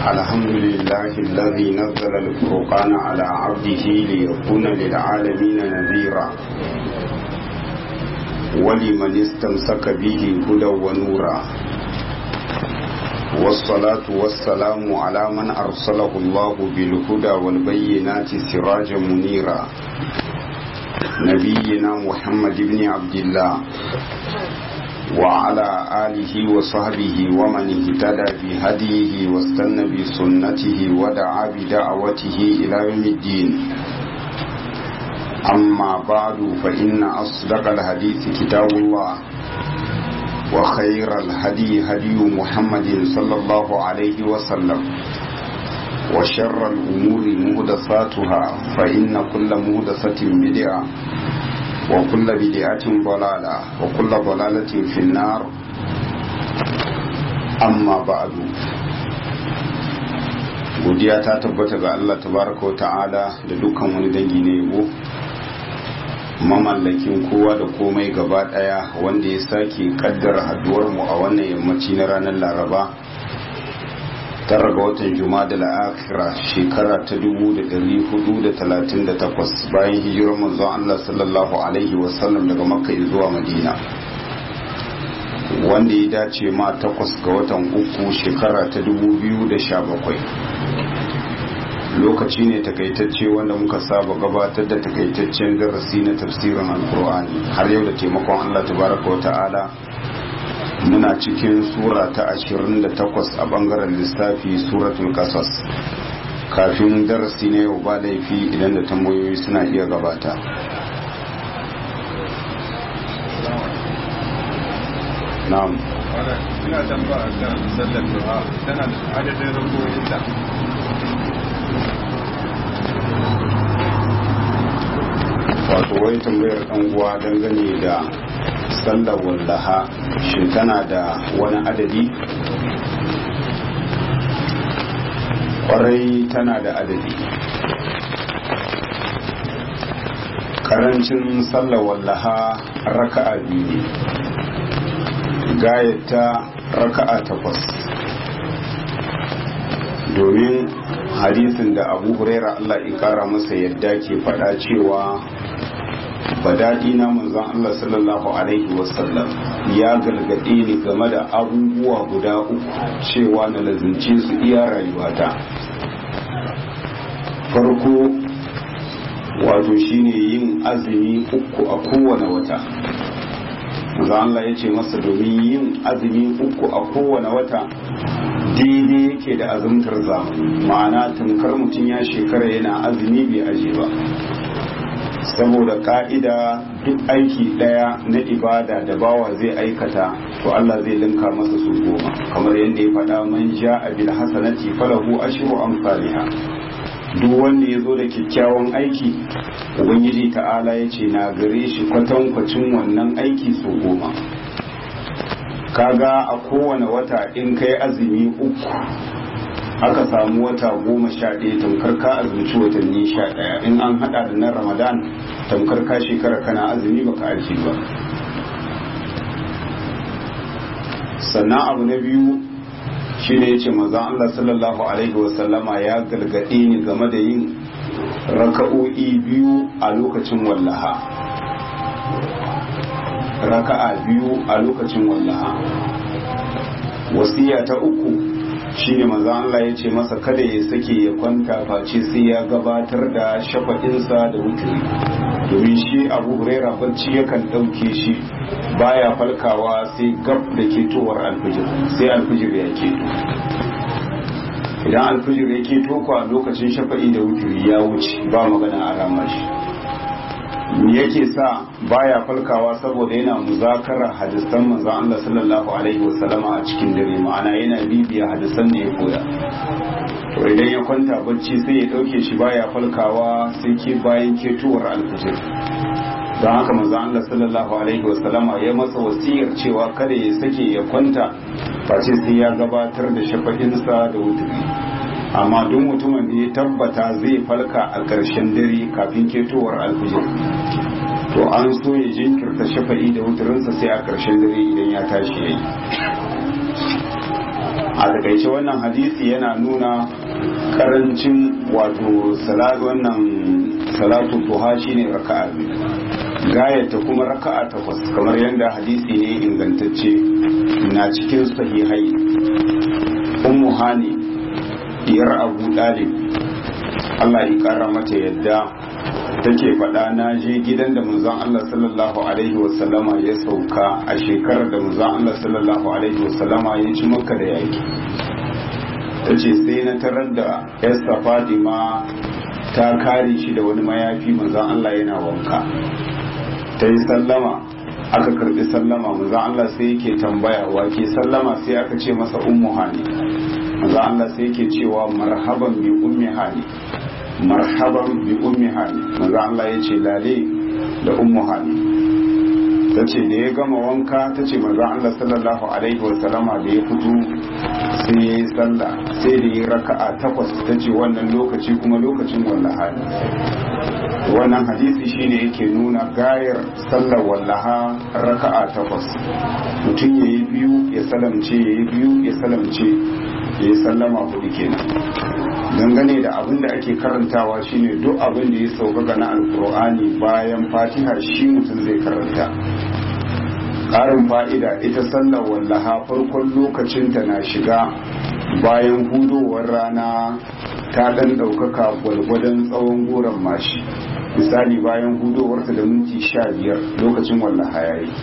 الحمد لله الذي نزل الفرقان على عبده ليكون للعالمين نذيرا ولمن استمسك به هدى ونورا والصلاة والسلام على من أرسله الله بالهدى والبينات سراجا منيرا نبينا محمد بن عبد الله وعلى آله وصحبه ومن اهتدى بهديه واستنى بسنته ودعا بدعوته إلى يوم الدين أما بعد فإن أصدق الحديث كتاب الله وخير الهدي هدي محمد صلى الله عليه وسلم وشر الأمور مهدساتها فإن كل مهدسة بدعة وكل بدعة ضلالة وكل ضلالة في النار أما بعد godiya ta tabbata ga Allah tabaraka wa ta'ala da dukkan wani dangi na yabo mamallakin kowa da komai gaba daya wanda ya sake kaddara haduwar mu a wannan yammaci na ranar laraba tara ga watan juma'a da la'akira shekara ta 438 bayan hijirar manzon Allah sallallahu alaihi wasallam daga makka zuwa madina wanda ya dace ma takwas ga watan uku shekara ta 2017 lokaci ne takaitacce wanda muka saba gabatar da takaitaccen darasi na tafsirin alkur'ani har yau da taimakon Allah tabaraka wa ta'ala muna cikin sura ta 28 a bangaren lissafi suratul kasas kafin darasi na yau ba laifi idan da tambayoyi suna iya gabata na'am ina tambaya kan sallar duha tana da adadin rukuninta wato wai tambayar dan uwa dangane da sallar wallaha shin tana da wani adadi kwarai tana da adadi karancin sallar wallaha raka'a biyu ne gayata raka'a takwas domin hadisin da abu huraira allah ikara masa yadda ke faɗa cewa daɗi na manzon Allah sallallahu alaihi wasallam ya galgade ni game da abubuwa guda uku cewa na lazince su iya rayuwata farko wato shine yin azumi uku a kowane wata manzon Allah ya ce masa domin yin azumi uku a kowane wata daidai yake da azumtar zamani ma'ana tunkar mutum ya shekara yana azumi bai aje ba saboda ka'ida duk aiki daya na ibada da bawa zai aikata to Allah zai linka masa su goma kamar yadda ya faɗa man ja bil hasanati falahu ashru amsalha duk wanda ya zo da kyakkyawan aiki ubangiji ta'ala ya ce na gare shi kwatankwacin wannan aiki su goma kaga a kowane wata in kai azumi uku aka samu wata goma sha ɗaya tamkar ka azumci watanni sha ɗaya in an haɗa da na ramadan tamkar ka shekara kana azumi baka aji ba sannan abu na biyu shi ne ya ce maza Allah sallallahu alaihi wasallama ya gargaɗe ni game da yin raka'o'i biyu a lokacin wallaha raka'a biyu a lokacin wallaha wasiya ta uku shine maza Allah ya ce masa kada ya sake ya kwanta face sai ya gabatar da shafaɗinsa da wuturi domin shi abu huraira barci yakan ɗauke shi baya falkawa sai gab da ketowar alfijir sai alfijir ya keto idan alfijir ya keto kwa lokacin shafa'i da wuturi ya wuce ba magana a ramar shi yake sa baya falkawa saboda yana muzakarar hadisan manzon Allah sallallahu alaihi wasallama a cikin dare ma'ana yana bibiya hadisan da ya koya to idan ya kwanta bacci sai ya dauke shi baya falkawa sai ke bayan ketowar alfijir don haka manzon Allah sallallahu alaihi wasallama ya masa wasiyar cewa kada ya sake ya kwanta face sai ya gabatar da shafa'insa da wuturi amma duk mutumin da ya tabbata zai falka a ƙarshen dare kafin ketowar alfijir to an so ya jinkirta shafa'i da wuturinsa sai a ƙarshen dare idan ya tashi ya yi a takaice wannan hadisi yana nuna karancin wato salatu wannan salatu duha shine raka'a gayata kuma raka'a takwas kamar yadda hadisi ne ingantacce na cikin sahihai ummu hani diyar abu dalib Allah ya kara mata yadda take faɗa na je gidan da manzon Allah sallallahu alaihi wasallama ya sauka a shekarar da manzon Allah sallallahu alaihi wasallama ya ci maka da yaki ta ce sai na tarar da yasta fadima ta kare shi da wani mayafi manzon Allah yana wanka ta yi sallama aka karbi sallama manzon Allah sai yake tambaya wa ke sallama sai aka ce masa ummu hani manzon Allah sai yake cewa marhaban bi ummi hani marhaban bi ummi hani manzo Allah ya ce lale da ummu hani ta ce da ya gama wanka ta ce manzo Allah sallallahu alaihi wa sallama da ya fito sai ya yi sallah sai da ya raka'a takwas ta ce wannan lokaci kuma lokacin wallaha wannan hadisi shine yake nuna gayar sallar wallaha raka'a takwas mutum ya yi biyu ya salamce ya yi biyu ya salamce ya yi sallama hudu kenan dangane da abin da ake karantawa shine duk abin da ya sauƙaƙa na alkur'ani bayan fatiha shi mutum zai karanta ƙarin fa'ida ita sallar wallaha farkon lokacinta na shiga bayan hudowar rana ta ɗan ɗaukaka gwalgwadon tsawon goron mashi misali bayan hudowarta da minti sha biyar lokacin wallaha ya yi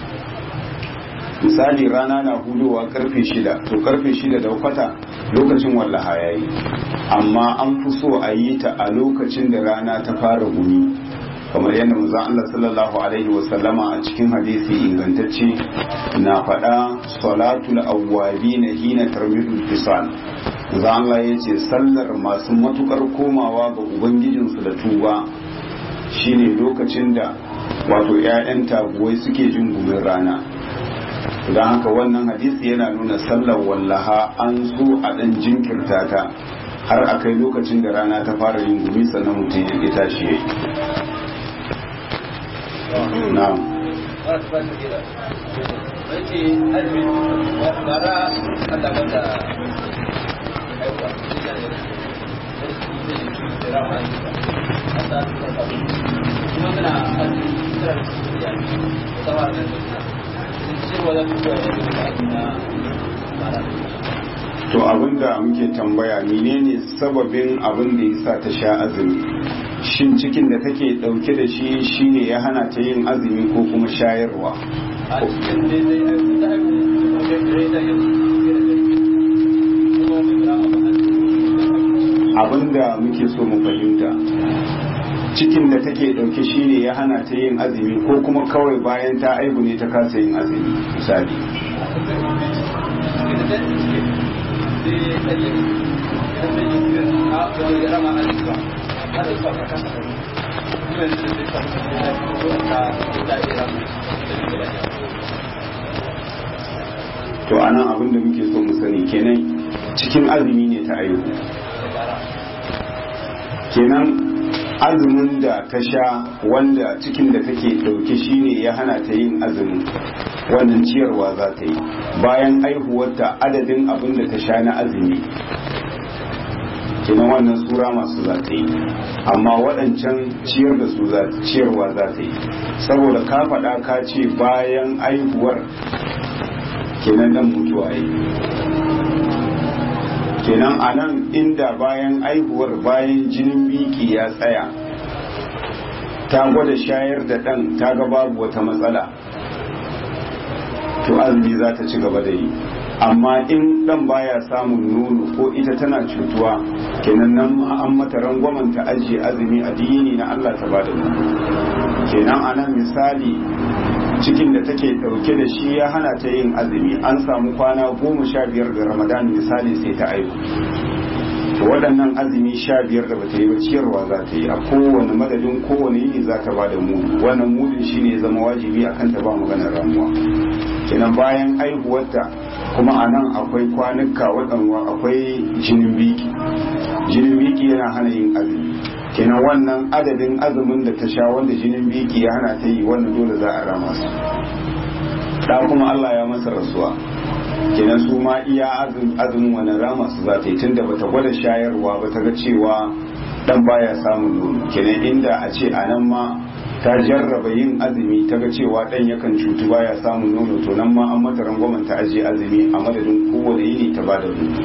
misali rana na hudowa karfe shida to karfe shida da kwata lokacin wallaha ya yi amma an fi so a yi ta a lokacin da rana ta fara gumi kamar yadda manzon Allah sallallahu alaihi wasallama a cikin hadisi ingantacce na faɗa salatul awwabi na hina tarmidul fisal manzon Allah ya ce sallar masu matukar komawa ga ubangijinsu da tuba shine lokacin da wato 'ya'yan taguwai suke jin gumin rana don haka wannan hadisi yana nuna sallar wallaha an so a ɗan jinkirta ta har a kai lokacin da rana ta fara yin gumi sannan mutum ya tashi ya yi na'am to abinda muke tambaya menene sababin abin da yasa ta sha azumi shin cikin da take dauke da shi shine ya hana ta yin azumi ko kuma shayarwa abinda muke so mu fahimta cikin da take dauke shine ya hana ta yin azumi ko kuma kawai bayan ta aibu ne ta kasa yin azumi misali to anan abin da muke so mu sani kenan cikin azumi ne ta aihu kenan azumin da ta sha wanda cikin da take dauke shine ya hana ta yin azumin wannan ciyarwa za ta yi bayan aihuwarta adadin abin da ta sha na azumi kenan wannan sura masu za ta yi amma waɗancan ciyar da su ciyarwa za ta yi saboda ka faɗa ka ce bayan aihuwar kenan nan mutuwa yi kenan a nan inda bayan aihuwar bayan jinin biki ya tsaya ta gwada shayar da ɗan ta ga babu wata matsala to azumi za ta ci gaba da yi amma in ɗan baya samun nono ko ita tana cutuwa kenan nan an mata rangwamen ta ajiye azumi a dini na Allah ta bada nono kenan a nan misali cikin da take dauke da shi ya hana ta yin azumi an samu kwana goma sha biyar da ramadan misali sai ta aiku waɗannan azumi sha biyar da bata yi ba ciyarwa za ta yi a kowane madadin kowane yini za ta ba da mudu wannan mudun shi ne zama wajibi a kanta ba maganar ramuwa kenan bayan aihuwarta kuma a nan akwai kwanuka waɗanwa akwai jinin biki jinin biki yana hana yin azumi kenan wannan adadin azumin da ta sha wanda jinin biki ya hana ta yi wannan dole za a rama su da kuma Allah ya masa rasuwa kenan su ma iya azumin wani rama su za ta yi tunda bata gwada shayarwa ba ta ga cewa dan baya samun nono kenan inda a ce a nan ma ta jarraba yin azumi ta ga cewa dan yakan cutu baya samun nono to nan ma an mata rangwamen ta ajiye azumi a madadin kowane yini ta bada nono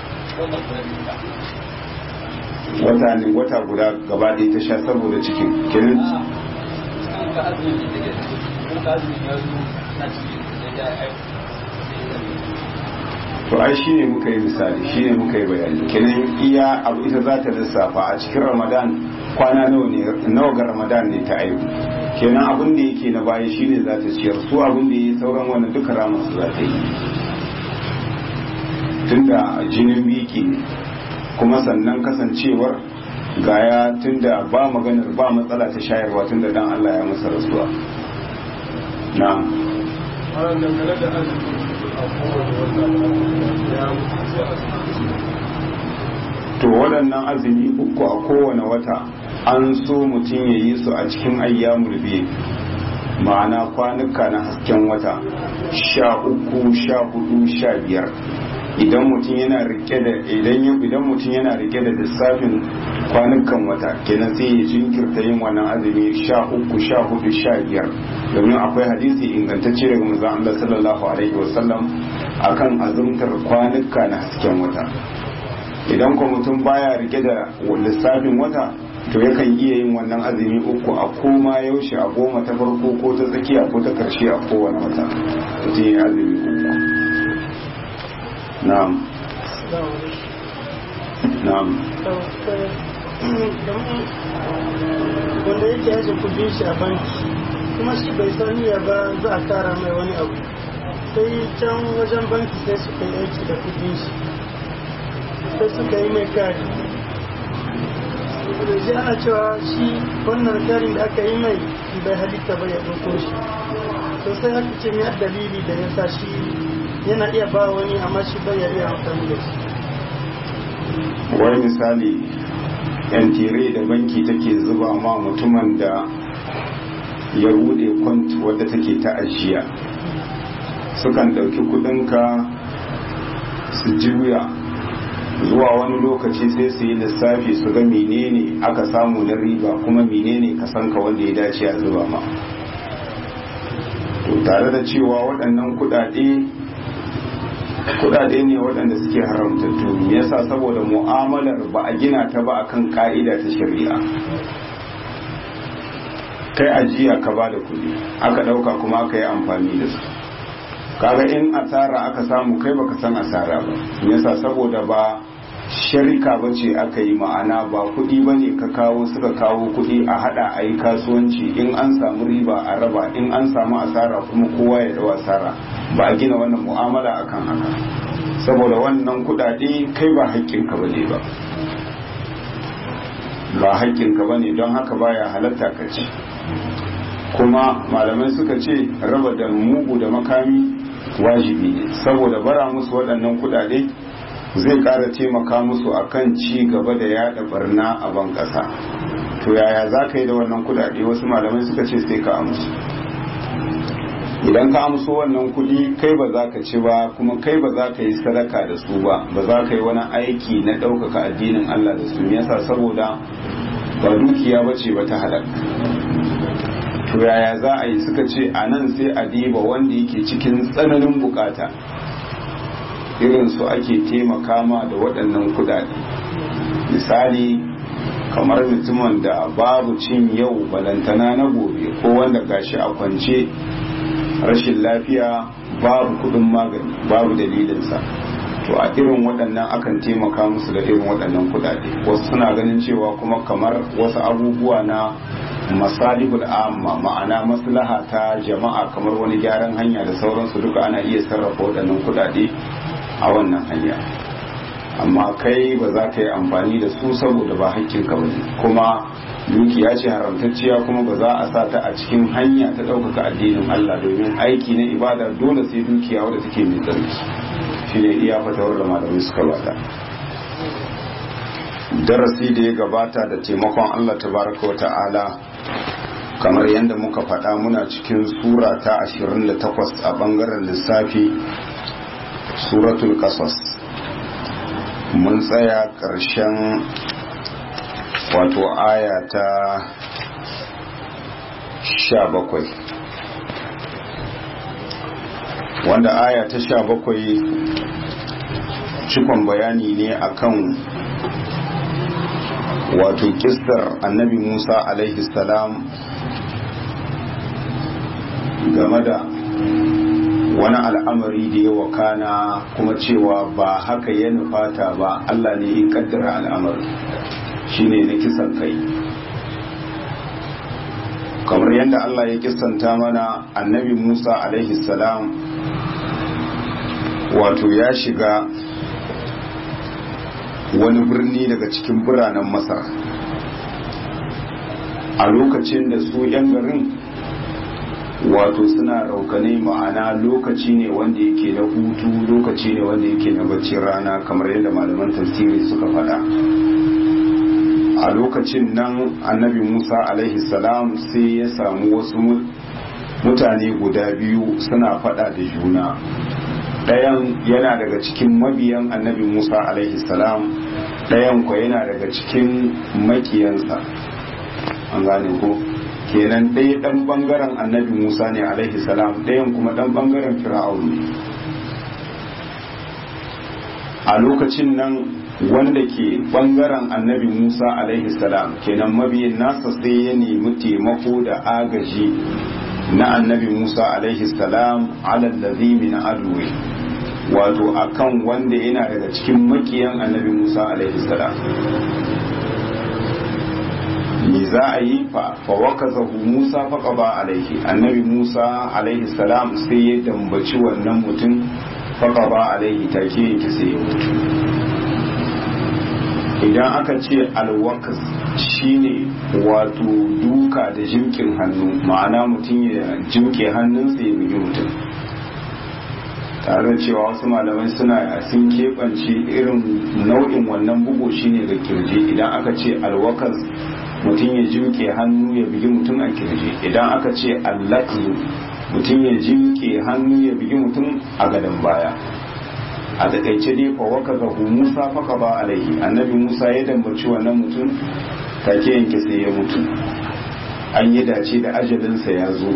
wata ne wata guda gaba ɗaya ta sha saboda cikin kenan to ai shi ne muka yi misali shi ne muka yi bayani kenan iya abu ita za ta lissafa a cikin ramadan kwana nawa ga ramadan ne ta aihu kenan abin da yake na baya shi ne za ta ciyar su abin da ya yi sauran wannan duka ramar su za ta yi tunda jinin biki ne kuma sannan kasancewar gaya tunda ba maganar ba matsala ta shayarwa tunda dan Allah ya masa rasuwa na to waɗannan azumi uku a kowane wata an so mutum ya yi su a cikin ayyamul biyu ma'ana kwanuka na hasken wata sha uku sha hudu sha biyar idan mutum yana rike da idan idan mutum yana rike da lissafin kwanukan wata kenan sai ya jinkirta yin wannan azumi sha uku sha hudu sha biyar domin akwai hadisi ingantacce daga manzon Allah sallallahu alaihi wasallam akan azumtar kwanuka na hasken wata idan ko mutum baya rike da lissafin wata to yakan iya yin wannan azumi uku a koma yaushe a goma ta farko ko ta tsakiya ko ta karshe a kowane wata mutum ya azumi uku na'am na'am wanda yake aje kudin shi a banki kuma shi bai sani ya ba za a kara mai wani abu sai can wajen banki sai suka yi aiki da kudin shi sai suka yi mai kari da shi ana cewa shi wannan karin da aka yi mai bai halitta ba ya ɗauko shi sosai aka ce mai dalili da ya sa shi yana iya ba wani amma shi bai iya amfani da shi wai misali yan tire da banki take zuba ma mutumin da ya bude kwant wadda take ta ajiya sukan ɗauki kudinka su juya zuwa wani lokaci sai su yi lissafi su ga menene aka samu na riba kuma menene kasanka wanda ya dace a zuba ma to tare da cewa waɗannan kudade kudade ne waɗanda suke haramtattu me yasa saboda mu'amalar ba a gina ta ba akan ka'ida ta shari'a kai ajiya ka ba da kuɗi aka ɗauka kuma aka yi amfani da su kaga in asara aka samu kai baka san asara ba me yasa saboda ba sharika ba ce aka yi ma'ana ba kuɗi ba ne ka kawo suka kawo kuɗi a haɗa a yi kasuwanci in an samu riba a raba in an samu asara kuma kowa ya dawa asara ba a gina wannan mu'amala akan haka saboda wannan kuɗaɗe kai ba haƙƙinka ba ne ba ba haƙƙinka ba ne don haka baya halatta ka ci kuma malamai suka ce raba da mugu da makami wajibi ne saboda bara musu waɗannan kuɗaɗe zai ƙara taimaka musu akan ci gaba da yada barna a ban ƙasa to yaya za ka yi da wannan kuɗaɗe wasu malamai suka ce sai ka amsu idan ka amso wannan kuɗi kai ba za ka ci ba kuma kai ba za ka yi sadaka da su ba ba za ka yi wani aiki na ɗaukaka addinin Allah da su yasa saboda ba dukiya ba ce ba ta halaka to yaya za a yi suka ce a nan sai a diba wanda yake cikin tsananin bukata irin su ake taimaka ma da waɗannan kudade misali kamar mutumin da babu cin yau balantana na gobe ko wanda gashi a kwance rashin lafiya babu kudin magani babu dalilinsa to a irin waɗannan akan taimaka musu da irin waɗannan kudade wasu suna ganin cewa kuma kamar wasu abubuwa na masalihul amma ma'ana maslaha ta jama'a kamar wani gyaran hanya da sauransu duka ana iya sarrafa waɗannan kudade a wannan hanya amma kai ba za ka yi amfani da su saboda ba hakkinka ba ne kuma dukiya ce haramtacciya kuma ba za a sa ta a cikin hanya ta ɗaukaka addinin Allah domin aiki na ibada dole sai dukiya wadda take mai tsarki shine iya fatawar da malamai suka bata darasi da ya gabata da taimakon Allah tabaraka wa ta'ala kamar yadda muka faɗa muna cikin sura ta 28 a ɓangaren lissafi suratul qasas mun tsaya ƙarshen wato aya ta sha bakwai wanda aya ta sha bakwai cikon bayani ne akan wato kistar annabi musa alaihi salam game da wani al'amari da ya wakana kuma cewa ba haka ya nufata ba allah ne ya kaddara al'amari shine na kisan kai kamar yadda allah ya kisanta mana annabi musa alaihi salam wato ya shiga wani birni daga cikin biranen masar a lokacin da su 'yan garin wato suna raukane ma'ana lokaci ne wanda yake na hutu lokaci ne wanda yake na baccin rana kamar yadda malaman tafsiri suka faɗa a lokacin nan annabi musa alaihi salam sai ya samu wasu mutane guda biyu suna faɗa da juna ɗayan yana daga cikin mabiyan annabi musa alaihi salam ɗayan kwa yana daga cikin makiyansa an gane ko kenan ɗaya ɗan ɓangaren annabi musa ne alaihi salam ɗayan kuma ɗan ɓangaren fir'aun ne a lokacin nan wanda ke ɓangaren annabi musa alaihi salam kenan mabiyin nasa sai ya nemi taimako da agaji na annabi musa alaihi salam alallazi min aduwi wato akan wanda yana daga cikin makiyan annabi musa alaihi salam me za a yi fa wakazahu musa faqaba alaihi annabi musa alaihi salam sai ya dambaci wannan mutum faqaba alaihi take yake sai ya mutu idan aka ce alwakas shine wato duka da jimkin hannu ma'ana mutum ya jimke hannunsa ya bugi mutum tare cewa wasu malamai suna sun keɓance irin nau'in wannan bugu shine ga kirji idan aka ce alwakas mutum ya jimke hannu ya bugi mutum a kirji idan aka ce allakzu mutum ya jimke hannu ya bugi mutum a gadon baya a takaice dai fa waka zahu musa faka ba alaihi annabi musa ya dambaci wannan mutum take yanke sai ya mutu an yi dace da ajalinsa ya zo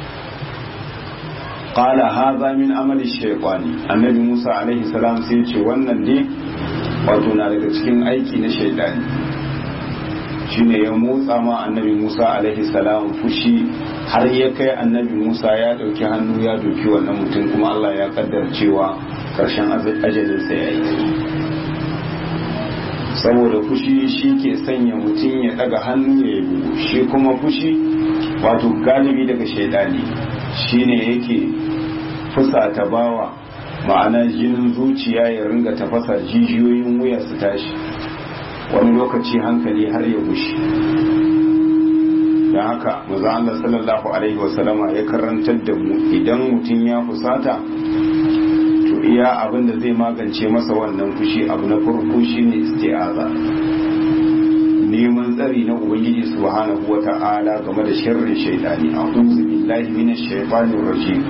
qala hadha min amali shaytani annabi musa alaihi salam sai ya ce wannan dai wato na daga cikin aiki na shaytani shine ya motsa ma annabi musa alaihi salam fushi har ya kai annabi musa ya dauki hannu ya doki wannan mutum kuma allah ya kaddar cewa karshen ajalinsa ya yi saboda fushi shi ke sanya mutum ya daga hannu ya yi bugu shi kuma fushi wato galibi daga shaidani shine yake fusata bawa ma'ana jinin zuciya ya ringa tafasa jijiyoyin wuya su tashi wani lokaci hankali har ya gushi don haka maza Allah sallallahu alaihi wasallama ya karantar da mu idan mutum ya fusata to iya abin da zai magance masa wannan fushi abu na farko shine isti'aza neman tsari na ubangiji subhanahu wata'ala game da sharrin shaidani a'udhu billahi minash shaitanir rajim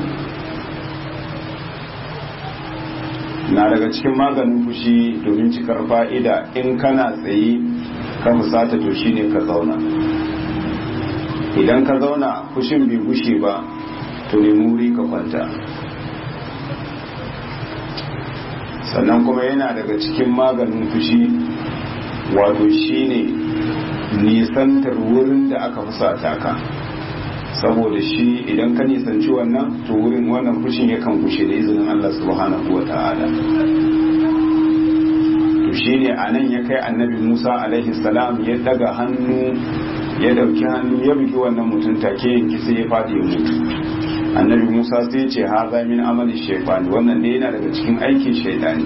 na daga cikin maganin fushi domin cikar fa'ida in kana tsaye ka fusata to shine ka zauna idan ka zauna fushin bai gushe ba to nemi wuri ka kwanta sannan kuma yana daga cikin maganin fushi wato shine nisantar wurin da aka fusata ka saboda shi idan ka nisanci wannan to wurin wannan fushin yakan gushe da izinin Allah subhanahu wa ta'ala to shine anan ya kai annabi Musa alaihi salam ya daga hannu ya dauki hannu ya bugi wannan mutum take yanki sai ya fadi ya mutu annabi Musa sai ya ce haza min amali shaytan wannan ne yana daga cikin aikin shaytani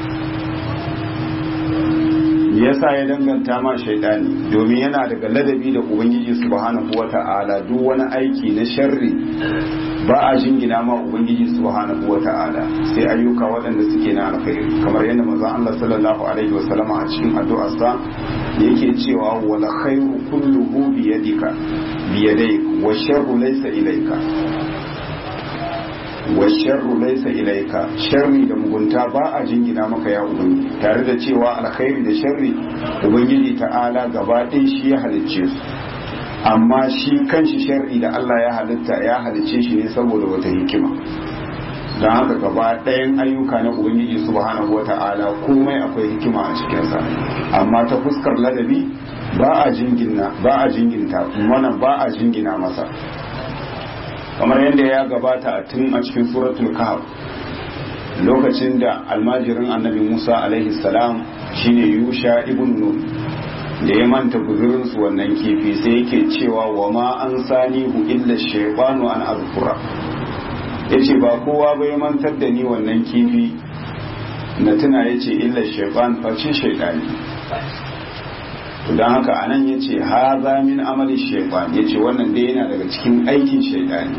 yasa ya danganta ma shaidani domin yana daga ladabi da ubangiji subhanahu wata'ala duk wani aiki na sharri ba a jingina ma ubangiji subhanahu wata'ala sai ayyuka waɗanda suke na alkhairi kamar yadda manzon Allah sallallahu alaihi wasallam a cikin addu'arsa yake cewa wala khairu kulluhu bi yadika bi yadayk wa sharru laysa ilayka wa sharru laysa ilayka sharri da mugunta ba a jingina maka ya ubangiji tare da cewa alkhairi da sharri ubangiji ta'ala gaba ɗaya shi ya halicce su amma shi kanshi sharri da Allah ya halitta ya halicce shi ne saboda wata hikima don haka gaba ɗayan ayyuka na ubangiji subhanahu wata'ala komai akwai hikima a cikinsa amma ta fuskar ladabi ba a jingina ba a jinginta wannan ba a jingina masa kamar yadda ya gabata a tun a cikin suratul kahf lokacin da almajirin annabi musa alaihi salam shine yusha ibn nun da ya manta guzurinsu wannan kifi sai yake cewa wa ma an sanihu illa shaytanu an azkura yace ba kowa bai mantar da ni wannan kifi na tuna yace illa shaytan face shaytani to dan haka anan yace haza min amali shaytan yace wannan dai yana daga cikin aikin shaytani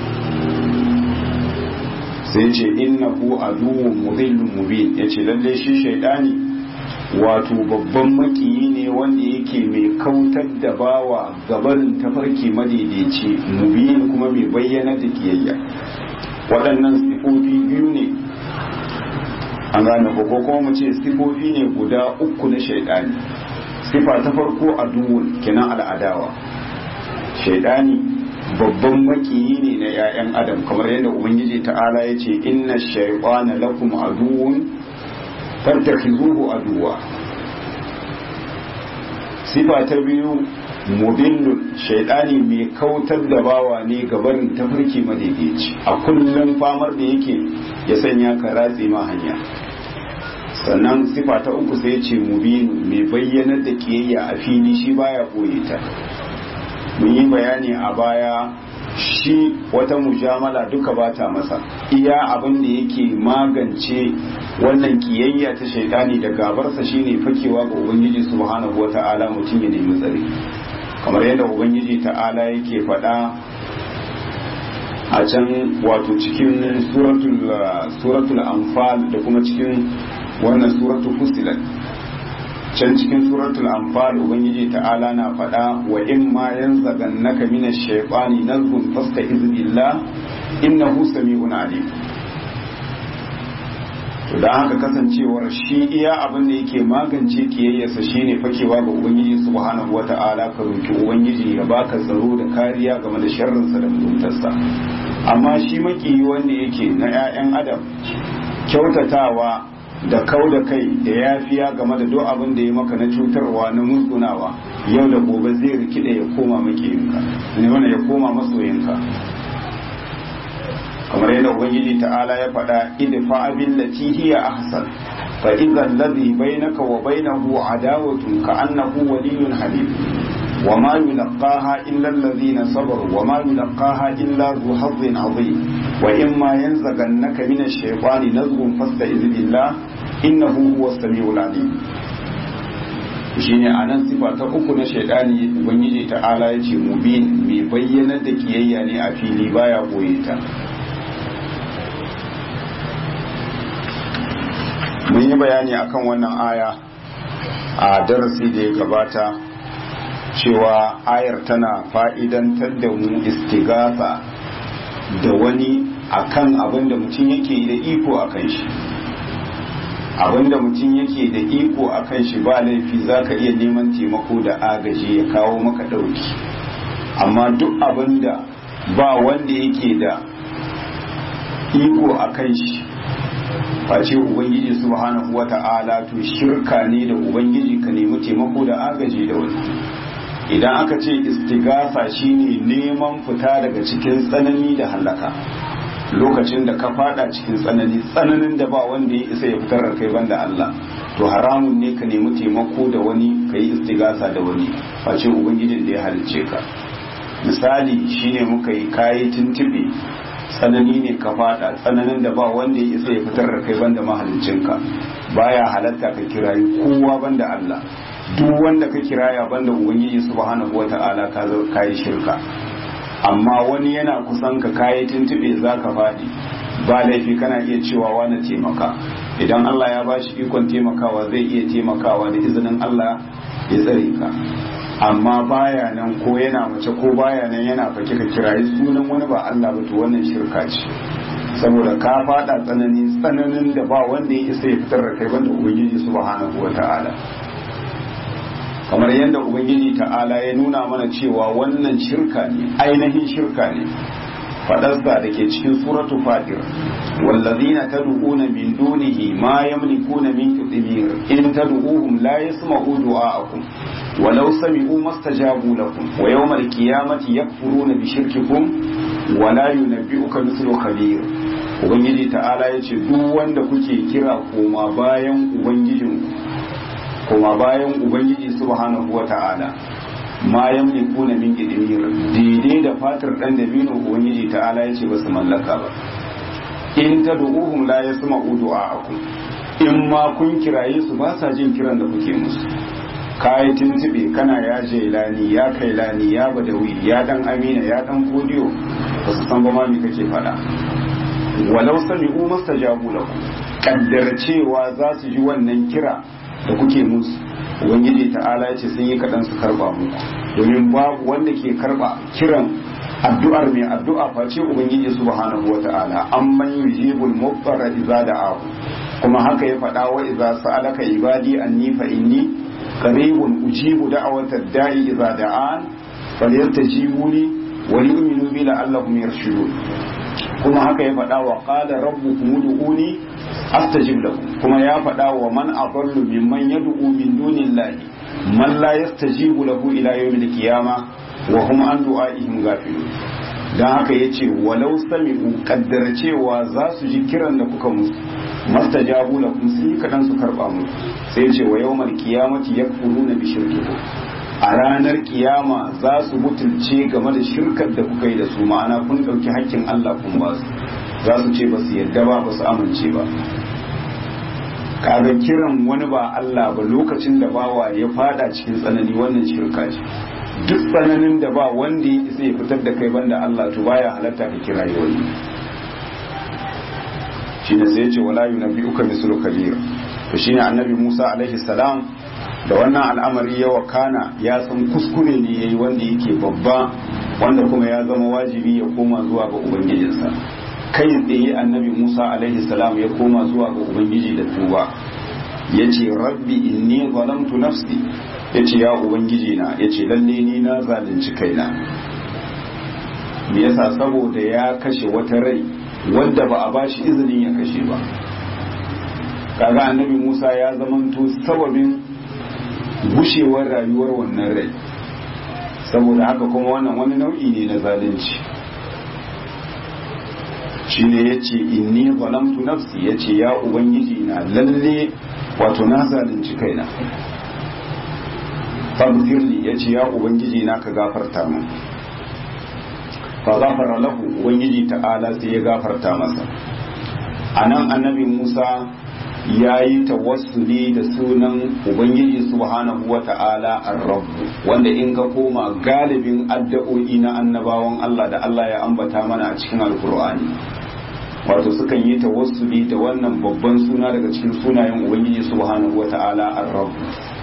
sai yace innahu aduwwun mudhillun mubin yace lalle shi shaytani wato babban makiyi ne wanda yake mai kautar da bawa gabarin tafarki madaidaici mubin kuma mai bayyana da kiyayya waɗannan sifofi biyu ne an gane ko kuma mu ce sifofi ne guda uku na shaidani sifa ta farko a duwun kenan al'adawa shaidani babban makiyi ne na 'ya'yan adam kamar yadda ubangiji ta'ala ya ce inna shaitana lakum aduwwun fattakhizuhu aduwa sifa ta biyu mudillun shaidani mai kautar da bawa ne gabarin tafarki madaidaici a kullum famar da yake ya sanya ka ratse ma hanya sannan sifa ta uku sai ce mubinu mai bayyanar da kiyayya a fili shi baya koye ta mun yi bayani a baya shi wata mujamala duka bata masa iya abin da yake magance wannan kiyayya ta shaitani da gabarsa shine fakewa ga ubangiji subhanahu wata'ala mutum ya nemi tsare kamar yadda ubangiji ta'ala yake faɗa a can wato cikin suratul suratul anfal da kuma cikin wannan suratul fusilat can cikin suratul anfal ubangiji ta'ala na faɗa wa in ma yanzagannaka minash shaytani nazghun fasta'iz billah innahu sami'un alim to da haka kasancewar shi iya abin da yake magance kiyayyarsa shine fakewa ga ubangiji subhanahu wata'ala ka roki ubangiji ya baka tsaro da kariya game da sharrinsa da mutuntarsa amma shi makiyi wanda yake na 'ya'yan adam kyautatawa da kau da kai da yafiya game da duk abin da ya maka na cutarwa na musgunawa yau da gobe zai rikide ya koma makiyinka ne wanda ya koma masoyinka kamar yadda ubangiji ta'ala ya faɗa idfa billati hiya ahsan fa idza alladhi bainaka wa bainahu adawatun ka annahu waliyyun hamim وما يلقاها إلا الذين صبروا وما يلقاها إلا ذو حظ عظيم وإما ينزغنك من الشيطان نزغ فاستعذ بالله إنه هو السميع العليم shine a nan sifa ta uku na shaidani ubangiji ta'ala ya ce mubin mai bayyana da kiyayya ne a fili baya boye ta mun yi bayani akan wannan aya a darasi da ya gabata cewa ayar tana fa'idantar da mu istigasa da wani akan abin da mutum yake da iko a kan shi abin da mutum yake da iko a kan shi ba laifi za ka iya neman taimako da agaji ya kawo maka ɗauki amma duk abin da ba wanda yake da iko a kan shi face ubangiji subhanahu wata'ala to shirka ne da ubangiji ka nemi taimako da agaji da wani idan aka ce istigasa shine neman fita daga cikin tsanani da halaka lokacin da ka fada cikin tsanani tsananin da ba wanda ya isa ya fitar da kai banda Allah to haramun ne ka nemi taimako da wani ka yi istigasa da wani face ubangijin da ya halicce ka misali shine muka yi kayi tuntube tsanani ne ka fada tsananin da ba wanda ya isa ya fitar da kai banda mahaliccinka baya halatta ka kirayi kowa banda Allah duk wanda ka kiraya banda ubangiji subhanahu wata'ala ka zo kai shirka amma wani yana kusan ka kayi tuntube zaka fadi ba laifi kana iya cewa wani taimaka idan Allah ya bashi ikon taimakawa zai iya taimakawa da izinin Allah ya tsare ka amma baya nan ko yana mace ko baya nan yana fake ka kirayi sunan wani ba Allah ba to wannan shirka ce saboda ka fada tsanani tsananin da ba wanda ya isa ya fitar da kai banda ubangiji subhanahu wata'ala kamar yadda ubangiji ta'ala ya nuna mana cewa wannan shirka ne ainihin shirka ne fadarsa da ke cikin suratu fatir wallazina tad'una min dunihi ma yamlikuna min qitmir in tad'uhum la yasma'u du'a'akum walau sami'u mastajabu lakum wa yawmal qiyamati yakfuruna bi shirkikum wa la yunabbi'uka mithlu khabir ubangiji ta'ala yace duk wanda kuke kira koma bayan ubangijinku koma bayan ubangiji subhanahu wa ta'ala ma yamlikuna min qidmir daidai da fatar dan da bino ubangiji ta'ala yace ba su mallaka ba in tad'uhum la yasma'u du'a'akum in ma kun kiraye su ba sa jin kiran da kuke musu kayi tuntube kana ya jailani ya kailani ya badawi ya dan amina ya dan godiyo ba su san ba ma me kake faɗa walau sami'u mastajabu lakum kaddar cewa za su ji wannan kira da kuke musu ubangiji ta'ala ya ce sun yi kaɗan su karɓa muku domin babu wanda ke karɓa kiran addu'ar mai addu'a face ubangiji subhanahu wa ta'ala amman yujibul muqtarra idza da'ahu kuma haka ya faɗa wa idza sa'alaka ibadi anni fa inni qaribun ujibu da'wata da'i idza da'an falyastajibuni wa yu'minu bi la'allahum yarshudun kuma haka ya faɗa wa qala rabbukum ud'uni astajib lakum kuma ya faɗa wa man adallu mimman yad'u min dunillahi man la yastajibu lahu ila yawmil qiyamah wa hum an du'aihim ghafilun dan haka yace walau sami'u kaddara cewa za su ji kiran da kuka musu mastajabu lakum sun yi kadan su karba mu sai yace wa yawmal qiyamati yakfuruna bi shirkikum a ranar kiyama za su mutunce game da shirkar da kuka yi da su ma'ana kun ɗauki hakkin Allah kun ba su za su ce ba su yadda ba ba su amince ba kaga kiran wani ba Allah ba lokacin da bawa ya fada cikin tsanani wannan shirka ce duk tsananin da ba wanda ya isa ya fitar da kai banda Allah to baya halatta ka kira wani shine sai ya ce wala yunabbi'uka mislu kabir to shine annabi Musa alaihi salam da wannan al'amari ya wakana ya san kuskure ne yayi wanda yake babba wanda kuma ya zama wajibi ya koma zuwa ga ubangijinsa kai tsaye annabi Musa alaihi salam ya koma zuwa ga ubangiji da tuba yace rabbi inni zalamtu nafsi yace ya ubangiji na yace lalle ni na zalunci kaina me yasa saboda ya kashe wata rai wanda ba a bashi izinin ya kashe ba kaga annabi Musa ya zamanto sababin gushewar rayuwar wannan rai saboda haka kuma wannan wani nau'i ne na zalunci shi ne ya ce inni zalamtu nafsi ya ce ya ubangiji na lalle wato na zalunci kaina fagfirli ya ce ya ubangiji na ka gafarta min fa gafara lahu ubangiji ta'ala sai ya gafarta masa a nan annabi musa ya yi tawassuli da sunan ubangiji subhanahu wa ta'ala ar-rabb wanda in ka koma galibin addu'o'i na annabawan Allah da Allah ya ambata mana a cikin alkur'ani wato sukan yi tawassuli da wannan babban suna daga cikin sunayen ubangiji subhanahu wa ta'ala ar-rabb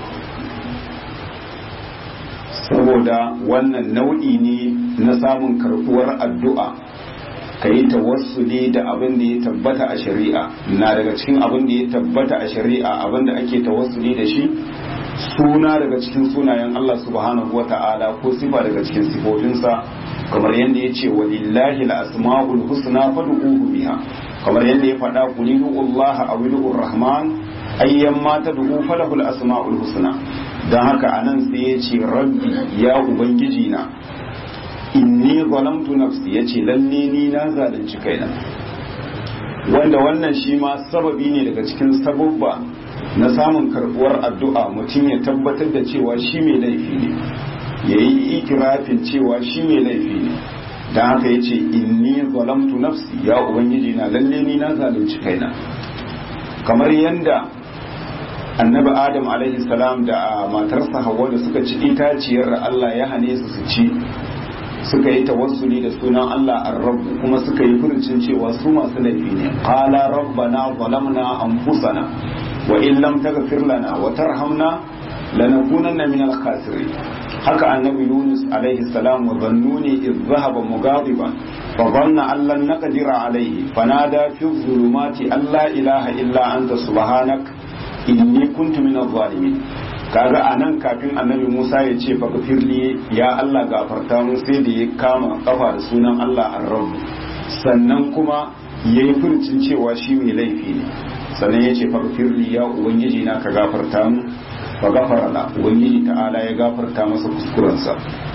saboda wannan nau'i ne na samun karbuwar addu'a ka yi tawassuli da abin da ya tabbata a shari'a na daga cikin abin da ya tabbata a shari'a abin da ake tawassuli da shi suna daga cikin sunayen Allah subhanahu wa ta'ala ko sifa daga cikin sifofinsa kamar yadda ya ce walillahi al-asma'ul husna fad'uhu biha kamar yadda ya faɗa qulidu Allah aw rahman ayyan ma tad'u falahu al-asma'ul husna dan haka anan sai ya ce rabbi ya ubangiji na inni zalamtu nafsi yace lalle ni na zalunci kaina wanda wannan shi ma sababi ne daga cikin sababba na samun karbuwar addu'a mutum ya tabbatar da cewa shi mai laifi ne ya yi ikirafin cewa shi mai laifi ne don haka ya ce inni zalamtu nafsi ya ubangiji na lalle ni na zalunci kaina kamar yadda annabi adam alaihi salam da matarsa hawa da suka ci itaciyar Allah ya hane su su ci suka yi tawassuli da sunan Allah ar-rabb kuma suka yi furucin cewa su masu laifi ne qala rabbana zalamna anfusana wa in lam taghfir lana wa tarhamna lanakunanna min al-khasirin haka annabi yunus alaihi salam wa zannuni idh dhahaba mughadiban fa dhanna an lan naqdira alaihi fanada fi dhulumati an la ilaha illa anta subhanak inni kuntu minadh zalimin kaga anan kafin annabi Musa ya ce fa gafirli ya Allah gafarta mu sai da ya kama kafa da sunan Allah ar-rabb sannan kuma yayi furcin cewa shi mai laifi ne sannan ya ce fa gafirli ya ubangiji na ka gafarta mu fa gafara la ubangiji ta'ala ya gafarta masa kuskurensa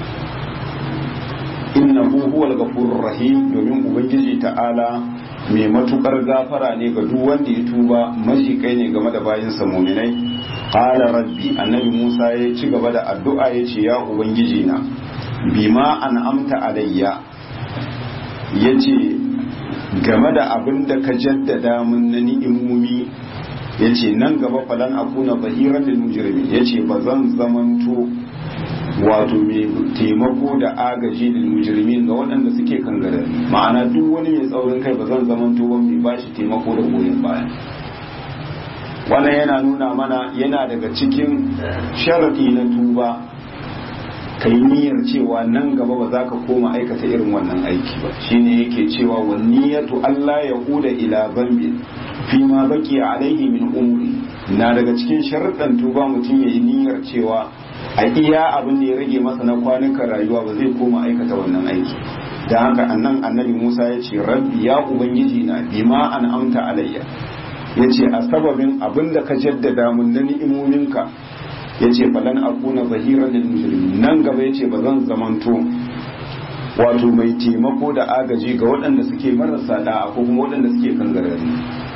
innahu huwal ghafurur rahim domin ubangiji ta'ala mai matukar gafara ne ga duk wanda ya tuba majikai ne game da bayinsa muminai qala rabbi annabi Musa ya ci gaba da addu'a ya ce ya ubangiji na bima an'amta alayya yace game da abin da ka jaddada mun na ni'imumi yace nan gaba falan akuna bahiran lil mujrimin yace ba zan zamanto wato mai taimako da agaji da mujrimin ga waɗanda suke kangare ma'ana duk wani mai tsaurin kai ba zan zamanto ba mai bashi taimako da goyon baya wannan yana nuna mana yana daga cikin sharadi na tuba ka yi niyyar cewa nan gaba ba za ka koma aikata irin wannan aiki ba shine yake cewa wa niyyatu Allah ya huda ila zambi fi ma baki alaihi min umri na daga cikin sharadan tuba mutum ya yi niyyar cewa a iya abin da ya rage masa na kwanukan rayuwa ba zai koma aikata wannan aiki da haka annan annabi Musa ya ce rabbi ya ubangiji na bima an amta alayya ya ce a sababin abin da ka jaddada mun na ni'imominka ya ce falan akuna zahiran lil mujrimin nan gaba ya ce ba zan zamanto wato mai taimako da agaji ga waɗanda suke marasa da'a ko kuma waɗanda suke kangarari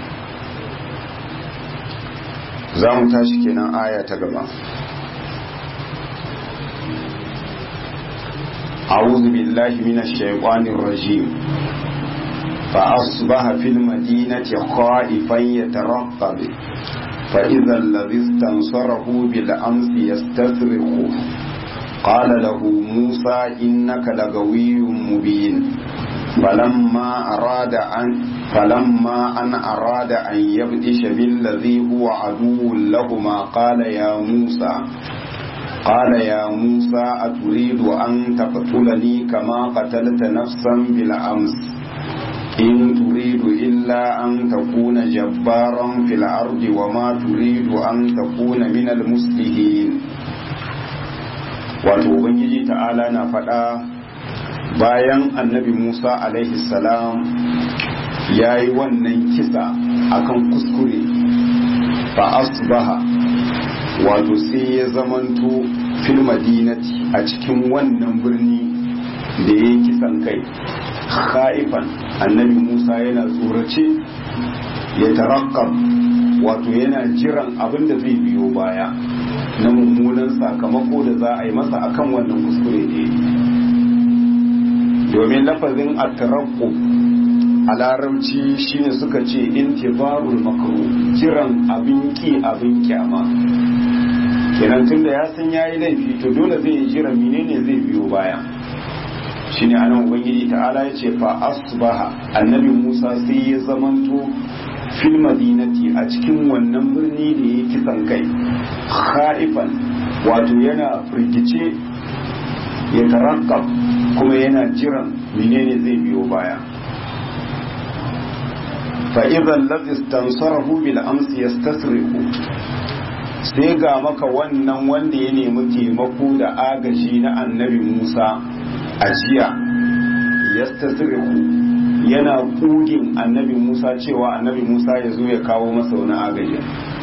za mu tashi kenan aya ta gaba أعوذ بالله من الشيطان الرجيم فأصبح في المدينة خائفا يترقب فإذا الذي استنصره بالأمس يستصرخه قال له موسى إنك لغوي مبين فلما أراد أن فلما أن أراد أن يبدش بالذي هو عدو لهما قال يا موسى قال يا موسى أتريد أن تقتلني كما قتلت نفسا بالأمس إن تريد إلا أن تكون جبارا في الأرض وما تريد أن تكون من المسلمين wato ubangiji ta'ala na faɗa bayan annabi musa alaihi salam ya yi wannan kisa akan kuskure fa asbaha wato sai ya zamanto fil madinati a cikin wannan birni da ya yi kisan kai khaifan annabi musa yana tsorace ya tarakkab wato yana jiran abin da zai biyo baya na mummunan sakamako da za a yi masa akan wannan kuskure ne domin lafazin a a larabci shine suka ce intibarul makru jiran abin ki abin kyama kenan tunda ya san yayi laifi to dole zai yi jira menene zai biyo baya shine anan ubangiji ta'ala ya ce fa asbaha annabi Musa sai ya zamanto fil madinati a cikin wannan birni da ya kisan kai khaifan wato yana firgice ya tarakkab kuma yana jiran menene zai biyo baya فإذا الذي استنصره بالأمس يستسرق sai ga maka wannan wanda ya nemi taimako da agaji na annabi Musa a jiya yastasriku yana kugin annabi Musa cewa annabi Musa ya zo ya kawo masa wani agaji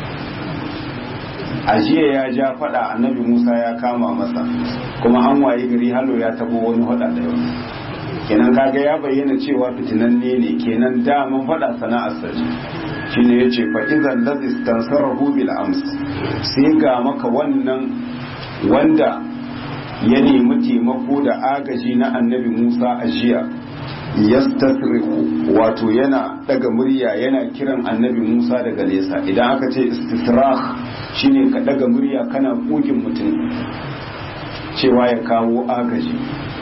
a jiya ya ja fada annabi Musa ya kama masa kuma an waye gari halo ya tabo wani hada da yau kenan kaga ya bayyana cewa fitinanne ne kenan daman faɗa sana'ar sa shi ne yace fa idan ladhi istansarahu bil ams sai ga maka wannan wanda ya nemi taimako da agaji na annabi Musa a jiya yastasriku wato yana daga murya yana kiran annabi Musa daga nesa idan aka ce istisrah shine ka daga murya kana kugin mutum cewa ya kawo agaji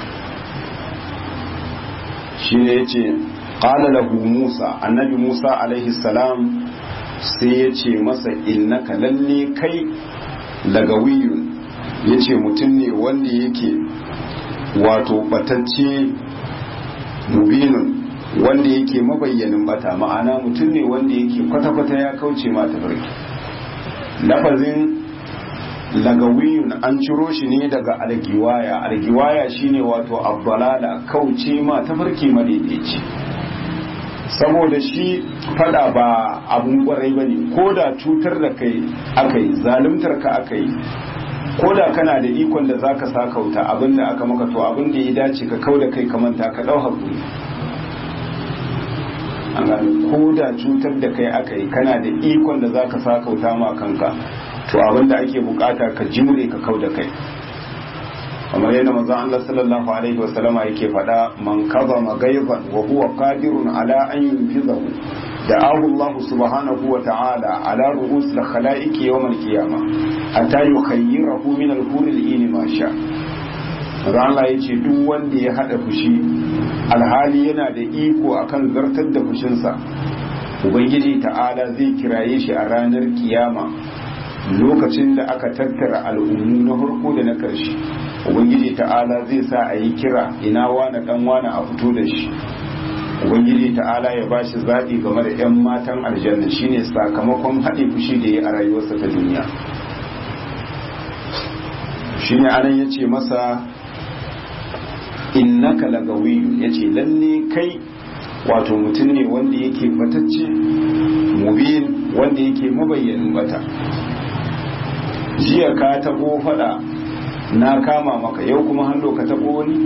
shi ne ya ce ƙala lahu musa annabi musa alaihi salam sai ya ce masa innaka lalle kai lagawiyun ya ce mutum ne wanda yake wato batacce mubinun wanda yake mabayyanin bata ma'ana mutum ne wanda yake kwata-kwata ya kauce ma tafarki lafazin lagawiyun an ciro shi ne daga algiwaya algiwaya shine wato abbalala kauce ma tafarki madaidaici saboda shi fada ba abun kwarai ba ne ko da cutar da kai aka yi zalimtar ka aka yi ko da kana da ikon da za ka sa kauta abin da aka maka to abin da ya dace ka kau da kai ka manta ka ɗau hakuri an gano ko da cutar da kai aka yi kana da ikon da za ka sa kauta ma kanka to abin da ake bukata ka jimre ka kau da kai kamar yadda manzon Allah sallallahu alaihi wa sallama yake faɗa man kaza magaizan wa huwa qadirun ala an yunfizahu da'ahu Allah subhanahu wa ta'ala ala ru'us al-khalaiqi yawm al-qiyamah hatta yukhayyirahu min al-hur al-in ma sha Allah ya ce duk wanda ya hada fushi alhali yana da iko akan zartar da fushinsa ubangiji ta'ala zai kiraye shi a ranar kiyama lokacin da aka tattara al'ummu na farko da na ƙarshe ubangiji ta'ala zai sa a yi kira ina wane dan wane a fito da shi ubangiji ta'ala ya ba shi zaɓi game da 'yan matan aljanna shine sakamakon haɗe fushi da ya a rayuwarsa ta duniya shine anan ya ce masa innaka lagawiyu ya ce lalle kai wato mutum ne wanda yake batacce mubin wanda yake mabayyanin bata jiya ka tabo fada na kama maka yau kuma hannu ka tabo wani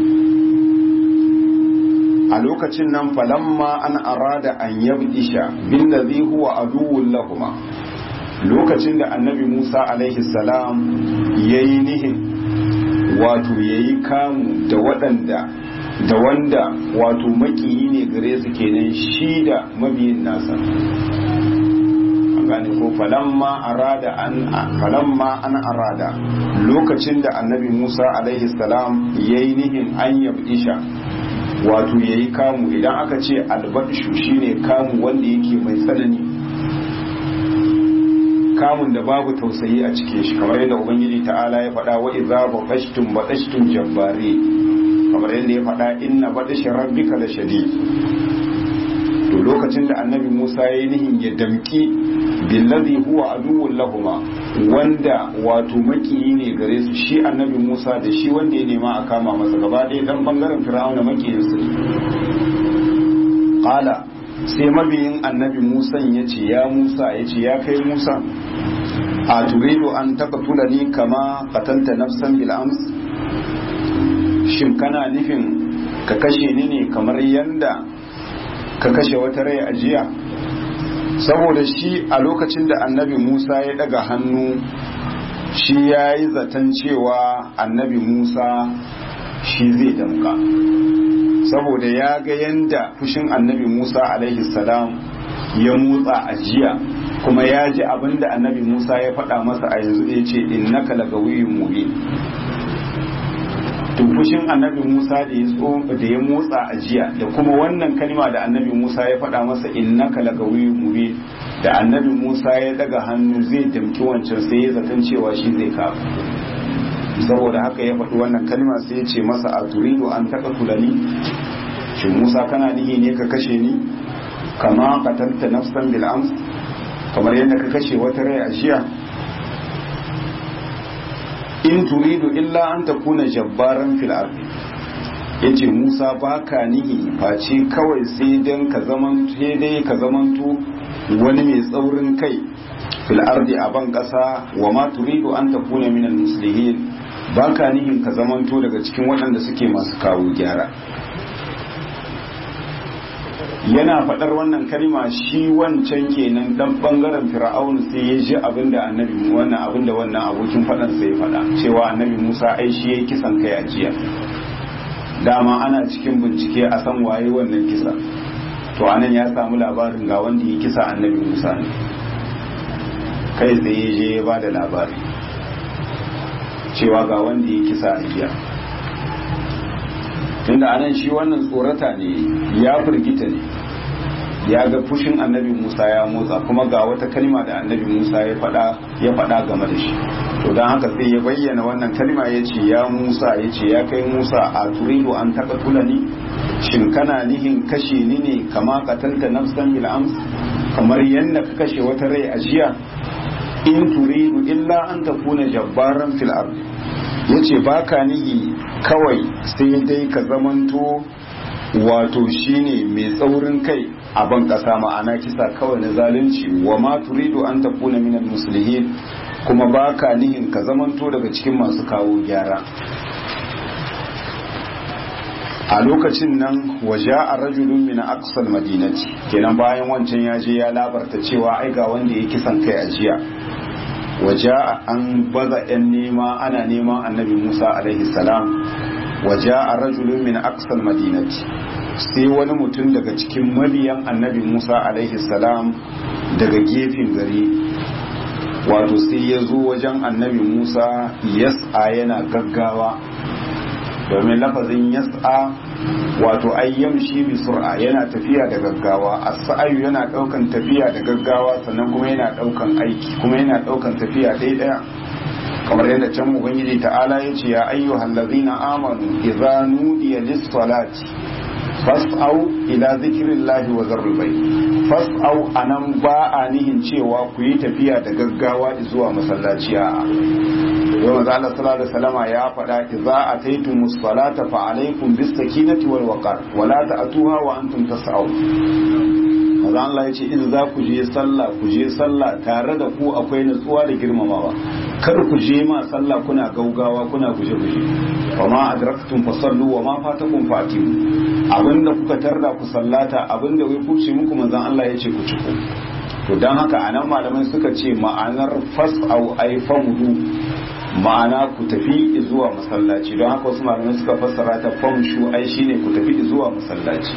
a lokacin nan falamma an arada an yabdisha bin da zai huwa aduwwun lahuma lokacin da annabi musa alaihi salam ya yi nihin wato ya yi kamu da waɗanda da wanda wato makiyi ne gare su kenan shi da mabiyin nasa gane ko falamma arada an falamma an arada lokacin da annabi Musa alaihi salam yayi nihin an yabdisha wato yayi kamu idan aka ce albadishu shine kamu wanda yake mai tsanani kamun da babu tausayi a cikin shi kamar yadda ubangiji ta'ala ya faɗa wa idza baqashtum baqashtum jabbari kamar yadda ya faɗa inna badashi rabbika la shadid to lokacin da annabi Musa ya yi nihin ya damki billazi huwa aduwwun lahuma wanda wato makiyi ne gare su shi annabi Musa da shi wanda ya nema a kama masa gaba ɗaya dan bangaren Fir'auna makiyin su qala sai mabiyin annabi Musa ya ce ya Musa ya ce ya kai Musa a turidu an taqtulani kama qatalta nafsan bil ams shin kana nufin ka kashe ni ne kamar yanda ka kashe wata rai a jiya saboda shi a lokacin da annabi musa ya daga hannu shi ya yi zaton cewa annabi musa shi zai damka saboda ya ga yanda fushin annabi musa alaihi salam ya motsa a jiya kuma ya ji abin da annabi musa ya faɗa masa a yanzu da ya ce innaka lagawiyin mubin fushin annabi Musa da ya da ya motsa a jiya da kuma wannan kalma da annabi Musa ya faɗa masa innaka lagawiyyun mubin da annabi Musa ya daga hannu zai damki wancan sai ya zaton cewa shi zai kafa saboda haka ya faɗi wannan kalma sai ya ce masa a turidu an taka tulani shin Musa kana nihi ne ka kashe ni kama qatalta nafsan bil ams kamar yadda ka kashe wata rai a jiya in turidu illa an takuna jabbaran fil ardi yace Musa baka nihi face kawai sai dan ka zaman sai dai ka zamanto wani mai tsaurin kai fil ardi a ban kasa wa ma turidu an takuna minal muslimin baka nihin ka zamanto daga cikin waɗanda suke masu kawo gyara yana faɗar wannan kalma shi wancan kenan dan bangaren fir'aun sai ya ji abinda annabi wannan abinda wannan abokin faɗan sai ya faɗa cewa annabi Musa ai shi yayi kisan kai a jiya dama ana cikin bincike a san waye wannan kisa to anan ya samu labarin ga wanda ya kisa annabi Musa ne kai sai ya je ya bada labari cewa ga wanda ya kisa a jiya tunda anan shi wannan tsorata ne ya firgita ne ya ga fushin annabi musa ya motsa kuma ga wata kalma da annabi musa ya faɗa ya faɗa game da shi to don haka sai ya bayyana wannan kalma ya ce ya musa ya ce ya kai musa a turidu an taɓa tulani shin kana nihin kashe ni ne kama katalta nafsan bil ams kamar yadda ka kashe wata rai a jiya in turidu illa an takuna jabbaran fil ard yace baka nihi kawai sai dai ka zamanto wato shine mai tsaurin kai a ban kasa ma'ana kisa kawai na zalunci wa ma turidu an takuna minal muslihin kuma baka nihin ka zamanto daga cikin masu kawo gyara a lokacin nan waje a rajulun min aqsal madinati kenan bayan wancan ya je ya labarta cewa ai ga wanda ya kisan kai a jiya waje an baza yan nema ana neman annabi Musa alaihi salam waje a rajulun min aqsal madinati sai wani mutum daga cikin mabiyan annabi Musa alaihi salam daga gefen gari wato sai ya zo wajen annabi Musa yas'a yana gaggawa domin lafazin yas'a wato ayyam shi bi sur'a yana tafiya da gaggawa as-sa'yu yana daukan tafiya da gaggawa sannan kuma yana daukan aiki kuma yana daukan tafiya dai daya kamar yadda can ubangiji ta'ala yace ya ayyuhal ladzina amanu idza nudiya lis-salati fas'au ila zikrillahi wa zarul bayt fas'au anan ba a nihin cewa ku yi tafiya da gaggawa zuwa masallaci a yau manzo Allah sallallahu alaihi wasallama ya faɗa idza ataytumus salata fa alaykum bis sakinati wal waqar wa la ta'tuha wa antum tas'au manzo Allah ya ce in za ku je sallah ku je sallah tare da ku akwai nutsuwa da girmamawa kar ku je ma sallah kuna gaugawa kuna guje guje wa ma adraktum fasallu wa ma fatakum fatimu abinda kuka tarda ku sallata abinda wai kuce muku manzon Allah ya ce ku ci ku to dan haka anan malamai suka ce ma'anar fas'au ay famudu ma'ana ku tafi zuwa masallaci don haka wasu malamai suka fassara ta famshu ai shine ku tafi zuwa masallaci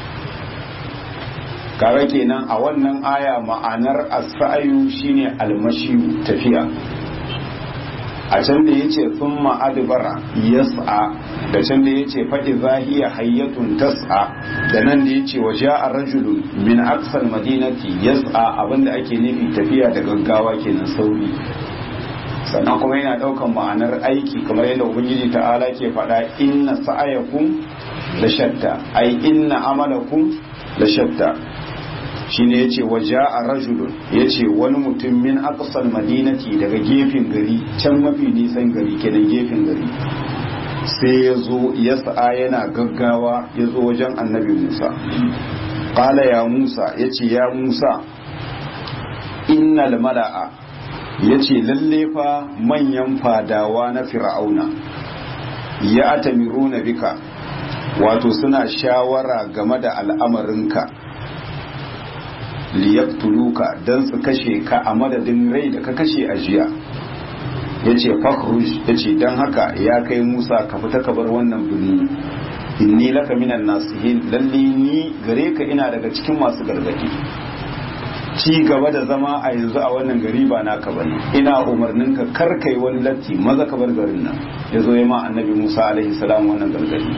kaga kenan a wannan aya ma'anar as-sa'yu shine almashiyu tafiya a can da yace thumma adbara yas'a da can da yace fa idza hiya hayyatun tas'a da nan da yace wa ja'a rajulun min aqsal madinati yas'a abinda ake nufi tafiya da gaggawa kenan sauri sannan kuma yana daukan ma'anar aiki kamar yadda ubangiji ta'ala ke faɗa inna sa'ayakum la shatta ai inna amalakum la shatta shine yace waja'a rajulun yace wani mutum min aqsal madinati daga gefen gari can mafi nisan gari kenan gefen gari sai ya zo ya sa'a yana gaggawa ya zo wajen annabi Musa qala ya Musa yace ya Musa innal mala'a yace lalle fa manyan fadawa na fir'auna ya atamiruna bika wato suna shawara game da al'amarinka liyaktuluka don su kashe ka a madadin rai da ka kashe a jiya ya ce fakhruj ya ce don haka ya kai musa ka fita ka bar wannan birni inni laka minan nasihin lalle ni gare ka ina daga cikin masu gargadi ci gaba da zama a yanzu a wannan gari ba naka bane ina umarnin ka kar kai wani latti maza ka bar garin nan ya zo ya ma annabi musa alaihi salam wannan gargadi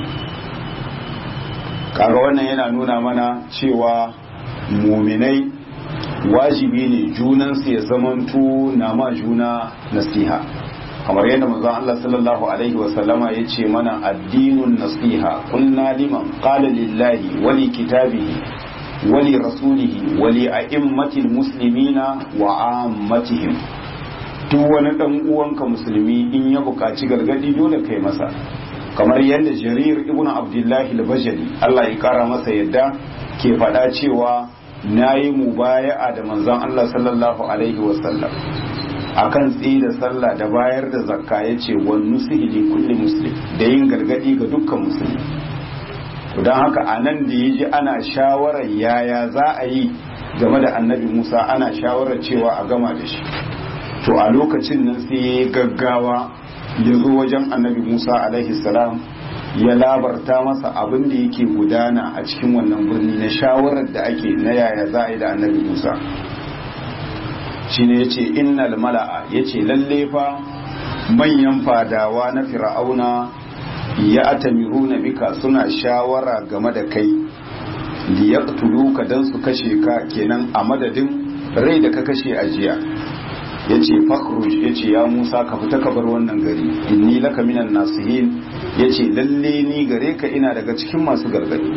kaga wannan yana nuna mana cewa muminai wajibi ne junansu ya zamanto na ma juna nasiha kamar yadda manzon Allah sallallahu alaihi wa sallama yace mana addinun nasiha kunna liman qala lillahi wa li kitabihi wa li rasulihi wa li a'immatil muslimina wa ammatihim duk wani dan uwanka musulmi in ya buƙaci gargadi dole kai masa kamar yadda jarir ibn abdullahi al-bajali Allah ya kara masa yadda ke faɗa cewa na yi mubaya'a da manzon Allah sallallahu alaihi wasallam akan tsaye da sallah da bayar da zakka ya ce wani nusihi kulli muslim da yin gargadi ga dukkan musulmi don haka a nan da ya ji ana shawarar yaya za a yi game da annabi musa ana shawarar cewa a gama da shi to a lokacin nan sai ya yi gaggawa ya zo wajen annabi musa alaihi salam ya labarta masa abin da yake gudana a cikin wannan birni na shawarar da ake na yaya za a yi da annabi musa shi ne ya ce innal mala'a ya ce lalle fa manyan fadawa na fir'auna ya atamiru na bika suna shawara game da kai liyaqtuluka dan su kashe ka kenan a madadin rai da ka kashe a jiya yace fakhruj yace ya Musa ka fita ka bar wannan gari inni laka minan nasihin yace lalle ni gare ka ina daga cikin masu gargadi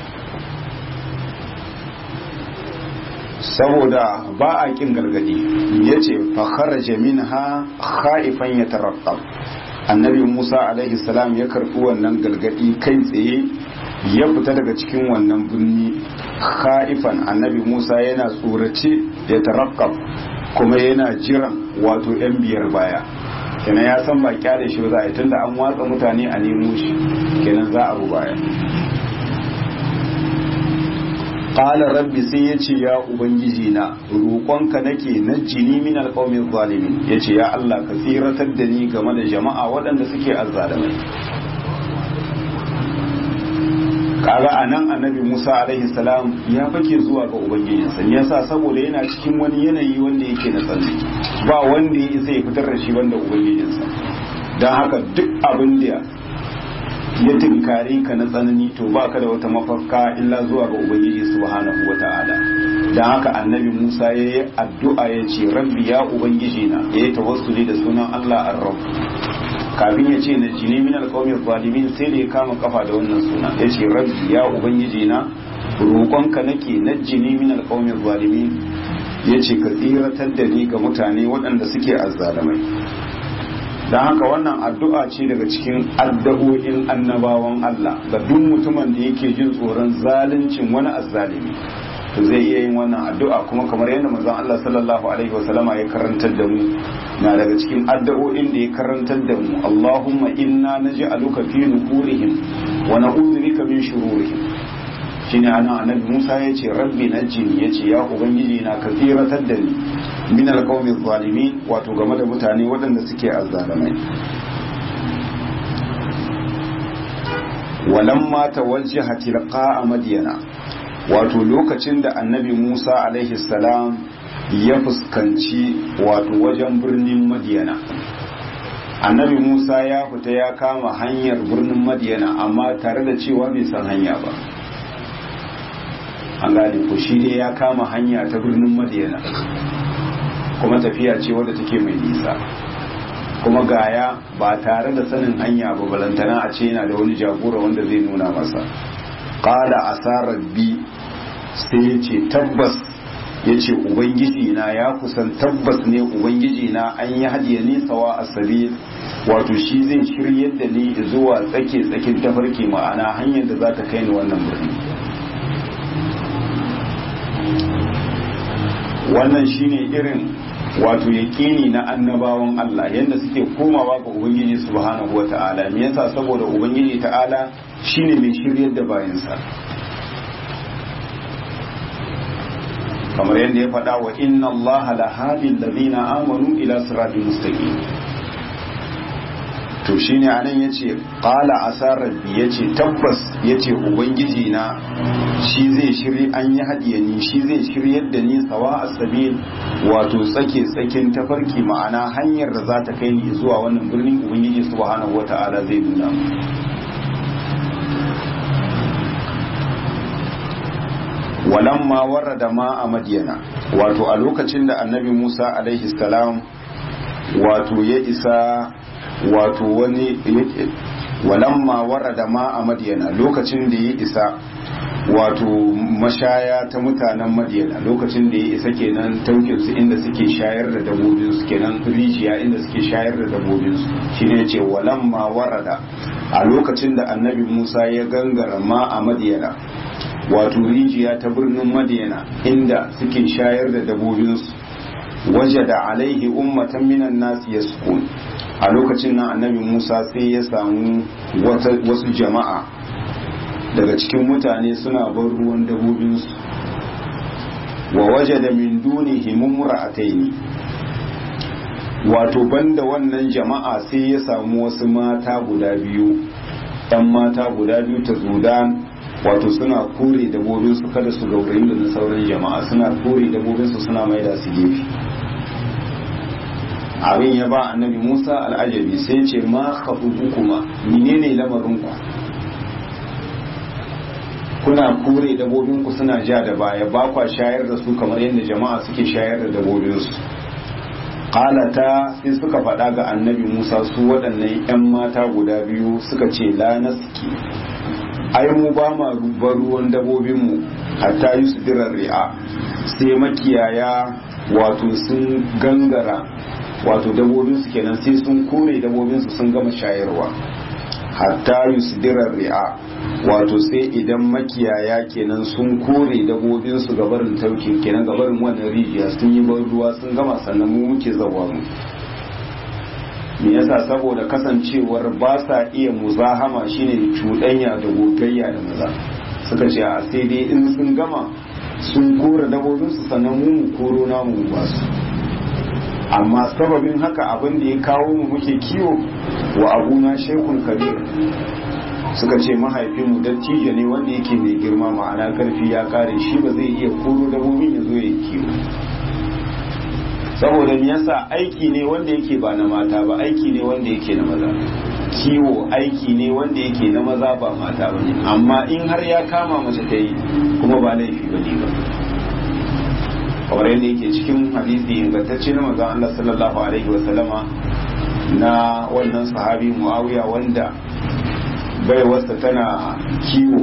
saboda ba a kin gargadi yace fa kharaja minha khaifan yataraqqab annabi Musa alaihi salam ya karbi wannan gargadi kai tsaye ya fita daga cikin wannan birni khaifan annabi Musa yana tsorace ya taraqqab kuma yana jiran wato yan biyar baya kenan ya san ba kyale shi ba za a yi tunda an watsa mutane a nemo shi kenan za a bu baya qala rabbi sai yace ya ubangiji na roƙonka nake na jini min alqawmi zalimin yace ya Allah ka tsiratar da ni game da jama'a waɗanda suke azzalimai kaga anan annabi Musa alaihi salam ya fake zuwa ga ubangijinsa ne yasa saboda yana cikin wani yanayi wanda yake na tsanani ba wanda ya isa ya fitar da shi banda ubangijinsa dan haka duk abin da ya tinkare ka na tsanani to baka da wata mafaka illa zuwa ga ubangiji subhanahu wata'ala dan haka annabi Musa ya yi addu'a ya ce rabbi ya ubangiji na ya yi tawassuli da sunan Allah ar-rabb kafin ya ce na jini min alqawmi zalimin sai da ya kama kafa da wannan suna ya ce rabbi ya ubangiji na roƙonka nake na jini min alqawmi zalimin ya ce ka tsiratar da ni ga mutane waɗanda suke azzalamai don haka wannan addu'a ce daga cikin addu'o'in annabawan Allah ga duk mutumin da yake jin tsoron zaluncin wani azzalimi to zai iya yin wannan addu'a kuma kamar yadda manzon Allah sallallahu alaihi wasallama ya karantar da mu na daga cikin addu'o'in da ya karantar da mu Allahumma inna naj'aluka fi nuhurihim wa na'udhu bika min shururihim shine ana annabi Musa ya ce rabbi najini ya ce ya ubangiji na ka tsiratar da ni min alqawmi zalimin wato game da mutane waɗanda suke azzalamai walamma tawajjaha tilqa madyana wato lokacin da annabi Musa alaihi salam ya fuskanci wato wajen birnin Madiyana annabi Musa ya fita ya kama hanyar birnin Madiyana amma tare da cewa bai san hanya ba an gane ko shi dai ya kama hanya ta birnin Madiyana kuma tafiya ce wadda take mai nisa kuma gaya ba tare da sanin hanya ba balantana a ce yana da wani jagora wanda zai nuna masa qala asarar bi sai ya ce tabbas ya ce ubangiji na ya kusan tabbas ne ubangiji na an yi hadiya nisa wa asabi wato shi zai shiryar da ni zuwa tsake tsakin tafarki ma'ana hanyar da za ta kai ni wannan birni wannan shine irin wato yaƙini na annabawan Allah yadda suke komawa ga ubangiji subhanahu wa ta'ala me yasa saboda ubangiji ta'ala shine mai shiryar da bayansa kamar yadda ya faɗa wa inna allaha la hadi alladhina amanu ila siratin mustaqim to shine anan yace qala asar rabbi yace tabbas yace ubangiji na shi zai shiri an yi hadiya ni shi zai shiryar da ni sawa asabil wato tsake tsakin tafarki ma'ana hanyar da za ta kai ni zuwa wannan birnin ubangiji subhanahu wata'ala zai nuna mu walamma warada ma a madiyana wato a lokacin da annabi musa alaihi salam wato ya isa wato wani walamma warada ma a madiyana lokacin da ya isa wato mashaya ta mutanen madiyana lokacin da ya isa kenan taukinsu inda suke shayar da dabobinsu kenan rijiya inda suke shayar da dabobinsu shine ce walamma warada a lokacin da annabi musa ya gangara ma a madiyana wato rijiya ta birnin madiyana inda suke shayar da dabobinsu waje da alaihi ummatan minan nasi ya a lokacin nan annabi musa sai ya samu wasu jama'a daga cikin mutane suna bar ruwan dabobinsu wa waje da min dunihi mumra'ataini wato banda wannan jama'a sai ya samu wasu mata guda biyu ɗan mata guda biyu ta zudan wato suna kore dabobinsu kada su gaurayi da na sauran jama'a suna kore dabobinsu suna maida su gefe abin ya ba annabi musa al'ajabi sai ce ma haɓuɓu kuma menene lamarinku kuna kore dabobinku suna ja da baya ba kwa shayar da su kamar yadda jama'a suke shayar da dabobinsu qalata sai suka faɗa ga annabi musa su waɗannan 'yan mata guda biyu suka ce la naski ai mu ba ma rubar ruwan dabobinmu hatta yi su dirar ri'a sai makiyaya wato sun gangara wato dabobinsu kenan sai sun kore dabobinsu sun gama shayarwa hatta yi su dirar ri'a wato sai idan makiyaya kenan sun kore dabobinsu gabarin tauki kenan gabarin wannan rijiya sun yi ban ruwa sun gama sannan mu muke zawa mu me yasa saboda kasancewar ba sa iya muzahama shine cuɗanya da gogayya da maza suka ce a sai dai in sun gama sun kore dabobinsu sannan mu mu koro namu ba su amma sababin haka abin da ya kawo mu muke kiwo wa abuna shekun kabir suka ce mahaifinmu dattijo ne wanda yake mai girma ma'ana karfi ya kare shi ba zai iya koro dabobin ya zo ya kiwo saboda me yasa aiki ne wanda yake ba na mata ba aiki ne wanda yake na maza kiwo aiki ne wanda yake na maza ba mata ba ne amma in har ya kama mace ta yi kuma ba laifi ba ne ba kamar yadda yake cikin hadisi ingantacce na manzon Allah sallallahu alaihi wa sallama na wannan sahabi Muawiya wanda baiwarsa tana kiwo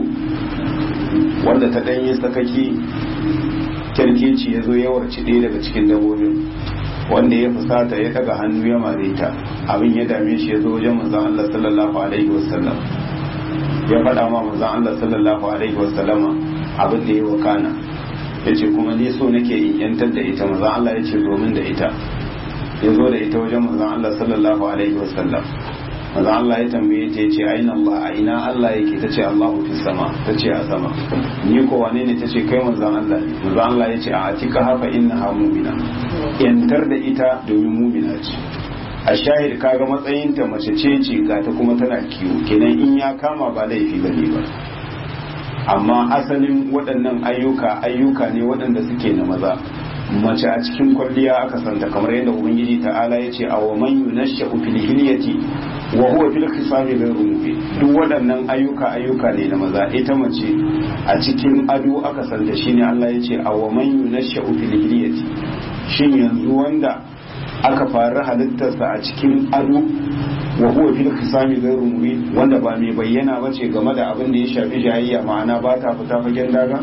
wanda ta danyi sakaki kyarkeci ya zo yawarci ɗaya daga cikin dabobin wanda ya fusata ya daga hannu ya mare ta abin ya dame shi ya zo wajen manzon Allah sallallahu alaihi wasallam ya faɗa ma manzon Allah sallallahu alaihi wasallama abin da ya wakana ya ce kuma ni so nake in yantar da ita manzon Allah ya ce domin da ita ya zo da ita wajen manzon Allah sallallahu alaihi wasallam manzon Allah ya tambaye ta yace aina Allah a ina Allah yake tace Allahu fis sama tace a sama ni ko wane ne tace kai manzon Allah ne manzon Allah yace a atika hafa innaha mu'mina yantar da ita domin mu'mina ce a shahid kaga matsayin ta mace ce ce ga ta kuma tana kiwo kenan in ya kama ba laifi bane ba amma asalin waɗannan ayyuka ayyuka ne waɗanda suke na maza mace a cikin kwalliya aka santa kamar yadda ubangiji ta'ala ya ce a wa man yunashsha fil hilyati wa huwa fil khisami ghayru mubin duk waɗannan ayyuka ayyuka ne na maza ita mace a cikin ado aka santa shine Allah ya ce a wa man yunashsha fil hilyati shin yanzu wanda aka fara halittarsa a cikin ado wa huwa fil khisami ghayru mubin wanda ba mai bayyana bace game da abin da ya shafi jayayya ma'ana ba ta fita fagen daga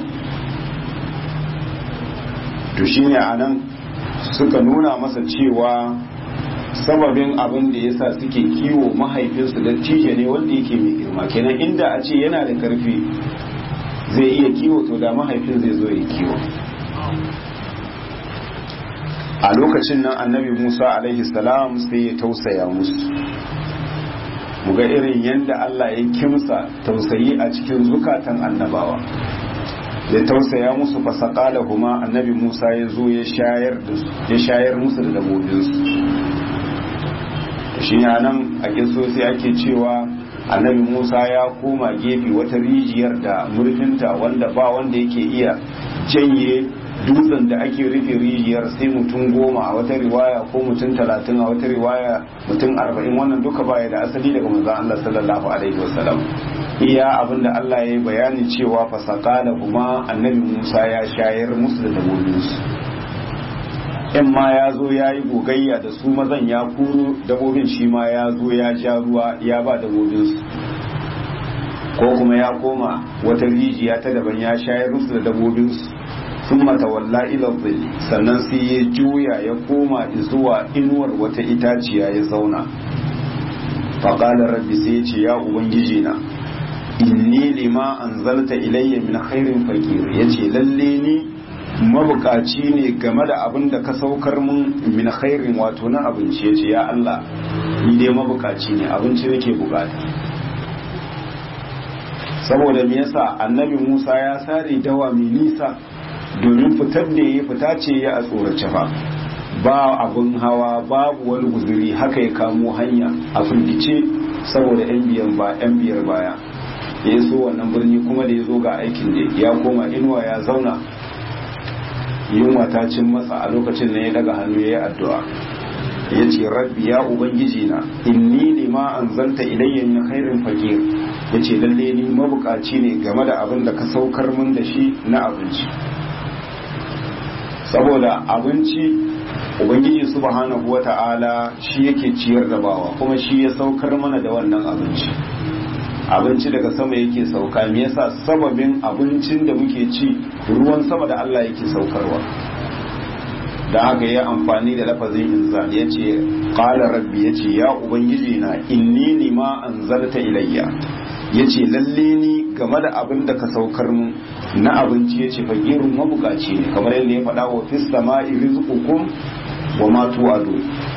to shine anan suka nuna masa cewa sababin abin da yasa suke kiwo mahaifinsu da tije ne wanda yake mai girma kenan inda a ce yana da karfi zai iya kiwo to da mahaifin zai zo ya kiwo a lokacin nan annabi musa alaihi salam sai ya tausaya musu muga irin yadda allah ya kimsa tausayi a cikin zukatan annabawa ya tausaya musu fasakala kuma annabi musa ya zo ya shayar musu da dabobinsu shi nan a sai ake cewa annabi musa ya koma gefe wata rijiyar da murfinta wanda ba wanda yake iya janye dutsen da ake rufe rijiyar sai mutum goma a wata riwaya ko mutum talatin a wata riwaya mutum arba'in wannan duka baya da asali daga manzon Allah sallallahu alaihi wasallam iya abinda Allah ya yi bayani cewa fasaka da kuma annabi Musa ya shayar musu da dabobinsu in ma ya zo ya yi gogayya da su mazan ya kuro dabobin shi ma ya zo ya ja ruwa ya ba dabobinsu ko kuma ya koma wata rijiya ta daban ya shayar musu da dabobinsu sun matawalla ila zilli sannan sai ya juya ya koma zuwa inuwar wata itaciya ya zauna faƙalar rabbi sai ya ce ya ubangiji na inni lima anzalta ilayya min khairin fakir yace lalle ni mabukaci ne game da abin da ka saukar mun min khairin wato na abinci yace ya Allah ni dai mabukaci ne abinci nake bukata saboda me yasa annabi Musa ya sare dawa mai nisa domin fitar da ya fita ce ya a tsorace fa ba abin hawa babu wani guzuri haka ya kamo hanya a firgice saboda yan biyan ba yan biyar baya ya so wannan birni kuma da ya zo ga aikin da ya koma inuwa ya zauna yunwa ta cin masa a lokacin da ya daga hannu ya yi addu'a ya ce rabbi ya ubangiji na inni lima anzalta ilayya min khairin fakir yace lalle ni mabukaci ne game da abin da ka saukar mun da shi na abinci saboda abinci ubangiji subhanahu wata'ala shi yake ciyar da bawa kuma shi ya saukar mana da wannan abinci abinci daga sama yake sauka me yasa sababin abincin da muke ci ruwan sama da Allah yake saukarwa da haka ya amfani da lafazin inzal ya ce ƙala rabbi ya ce ya ubangiji na inni ni ma anzalta ilayya ya ce lalle ni game da abin da ka saukar mu na abinci ya ce fakirin mabukaci ne kamar yadda ya faɗa wa fis sama'i rizqukum wa ma tu'adu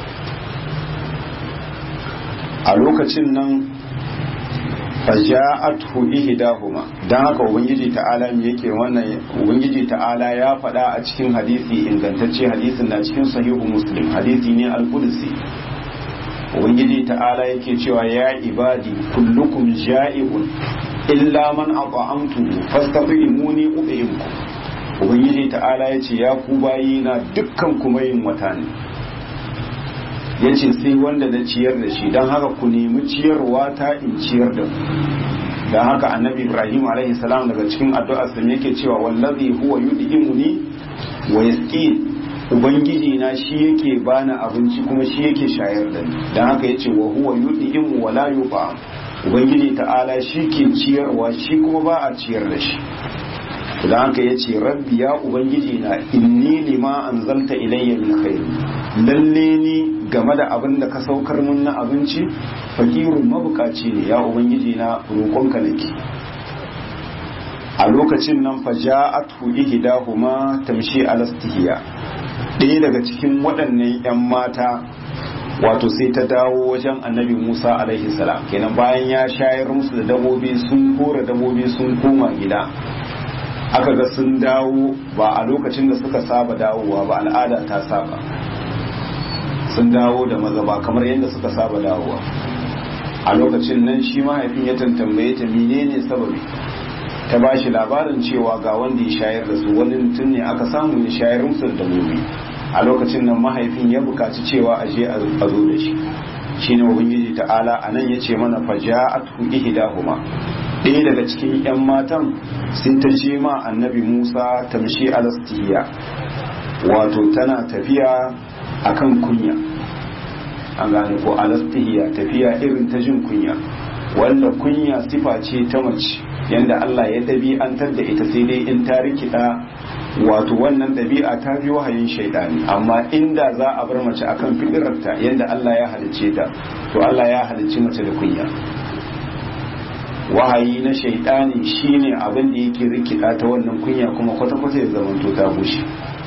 a lokacin nan faja'athu ihdahuma dan haka ubangiji ta'ala me yake wannan ubangiji ta'ala ya faɗa a cikin hadisi ingantacce hadisin na cikin sahihu muslim hadisi ne al-qudsi ubangiji ta'ala yake cewa ya ibadi kullukum ja'iun illa man at'amtu fastatimuni ubihimkum ubangiji ta'ala yace ya ku bayi na dukkan kuma yin wata ne ya ce sai wanda na ciyar da shi don haka ku nemi ciyarwa ta in ciyar da ku don haka annabi ibrahim alaihi salam daga cikin addu'ar sa yake cewa wallazi huwa yud'imuni wa yasqi ubangiji na shi yake bani abinci kuma shi yake shayar da ni don haka yace wa huwa yud'imu wa la yuba ubangiji ta'ala shi ke ciyarwa shi kuma ba a ciyar da shi don haka yace rabbi ya ubangiji na inni lima anzalta ilayya min khair lalle ni game da abin da ka saukar mun na abinci fakirun mabukaci ne ya ubangiji na roƙonka nake a lokacin nan fa ja'atu ihdahuma tamshi alastihiya ɗaya daga cikin waɗannan 'yan mata wato sai ta dawo wajen annabi Musa alaihi salam kenan bayan ya shayar musu da dabobi sun kora dabobi sun koma gida aka ga sun dawo ba a lokacin da suka saba dawowa ba al'ada ta saba sun dawo da maza ba kamar yadda suka saba dawowa a lokacin nan shi mahaifin ya tantambaye ta menene sababi ta ba shi labarin cewa ga wanda ya shayar da su wani mutum ne aka samu ya shayar musu da dabbobi a lokacin nan mahaifin ya bukaci cewa a je a zo da shi shine ubangiji ta'ala a nan ya ce mana faja'atu ihdahuma ɗaya daga cikin 'yan matan sun ta je ma annabi musa tamshi alastiya wato tana tafiya akan kunya an gane ko alastihiya tafiya irin ta jin kunya wanda kunya sifa ce ta mace yanda Allah ya ɗabi'antar da ita sai dai in ta rikida wato wannan ɗabi'a ta fi wahayin shaidani amma inda za a bar mace akan fidirarta yanda Allah ya halicce ta to Allah ya halicci mace da kunya wahayi na shaidani shine abin da yake rikida ta wannan kunya kuma kwata-kwata ya zamanto ta bushe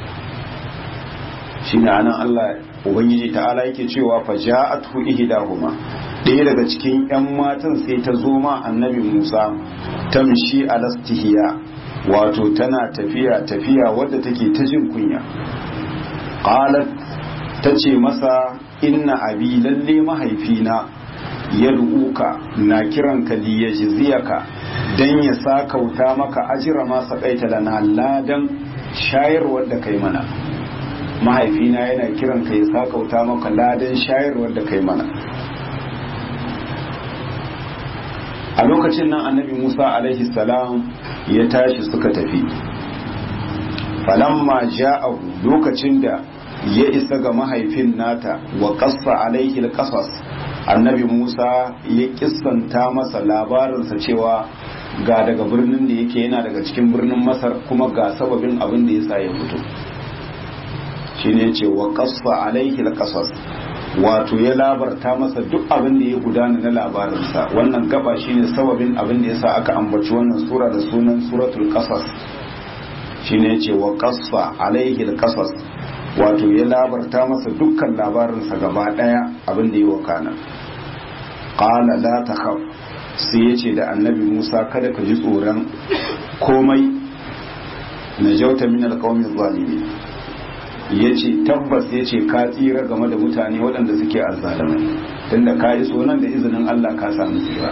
shine anan Allah ubangiji ta'ala yake cewa fa ja'atu ihdahuma ɗaya daga cikin yan matan sai ta zo ma annabi Musa tamshi alastihiya wato tana tafiya tafiya wadda take ta jin kunya qalat tace masa inna abi lalle mahaifina ya duka na kiranka li yajziyaka dan ya sakauta maka ajira ma saqaita lana ladan shayarwar da kai mana mahaifina yana kiran ka ya sakauta maka ladan shayarwar da kai mana a lokacin nan annabi musa alaihi salam ya tashi suka tafi falamma ja'ahu lokacin da ya isa ga mahaifin nata wa qassa alaihi alqasas annabi musa ya kissanta masa labarinsa cewa ga daga birnin da yake yana daga cikin birnin masar kuma ga sababin abin da yasa ya fito shine ce wa qassa alaihi alqasas wato ya labarta masa duk abin da ya gudana na labarinsa wannan gaba shine sababin abin da yasa aka ambaci wannan sura da sunan suratul qasas shine yace wa qassa alaihi alqasas wato ya labarta masa dukkan labarinsa gaba daya abin da ya wakana qala la takhaf sai yace da annabi Musa kada ka ji tsoron komai najauta min alqawmi zalimin ya ce tabbas ya ce ka tsira game da mutane waɗanda suke azzalamai tunda ka yi sonan da izinin Allah ka samu tsira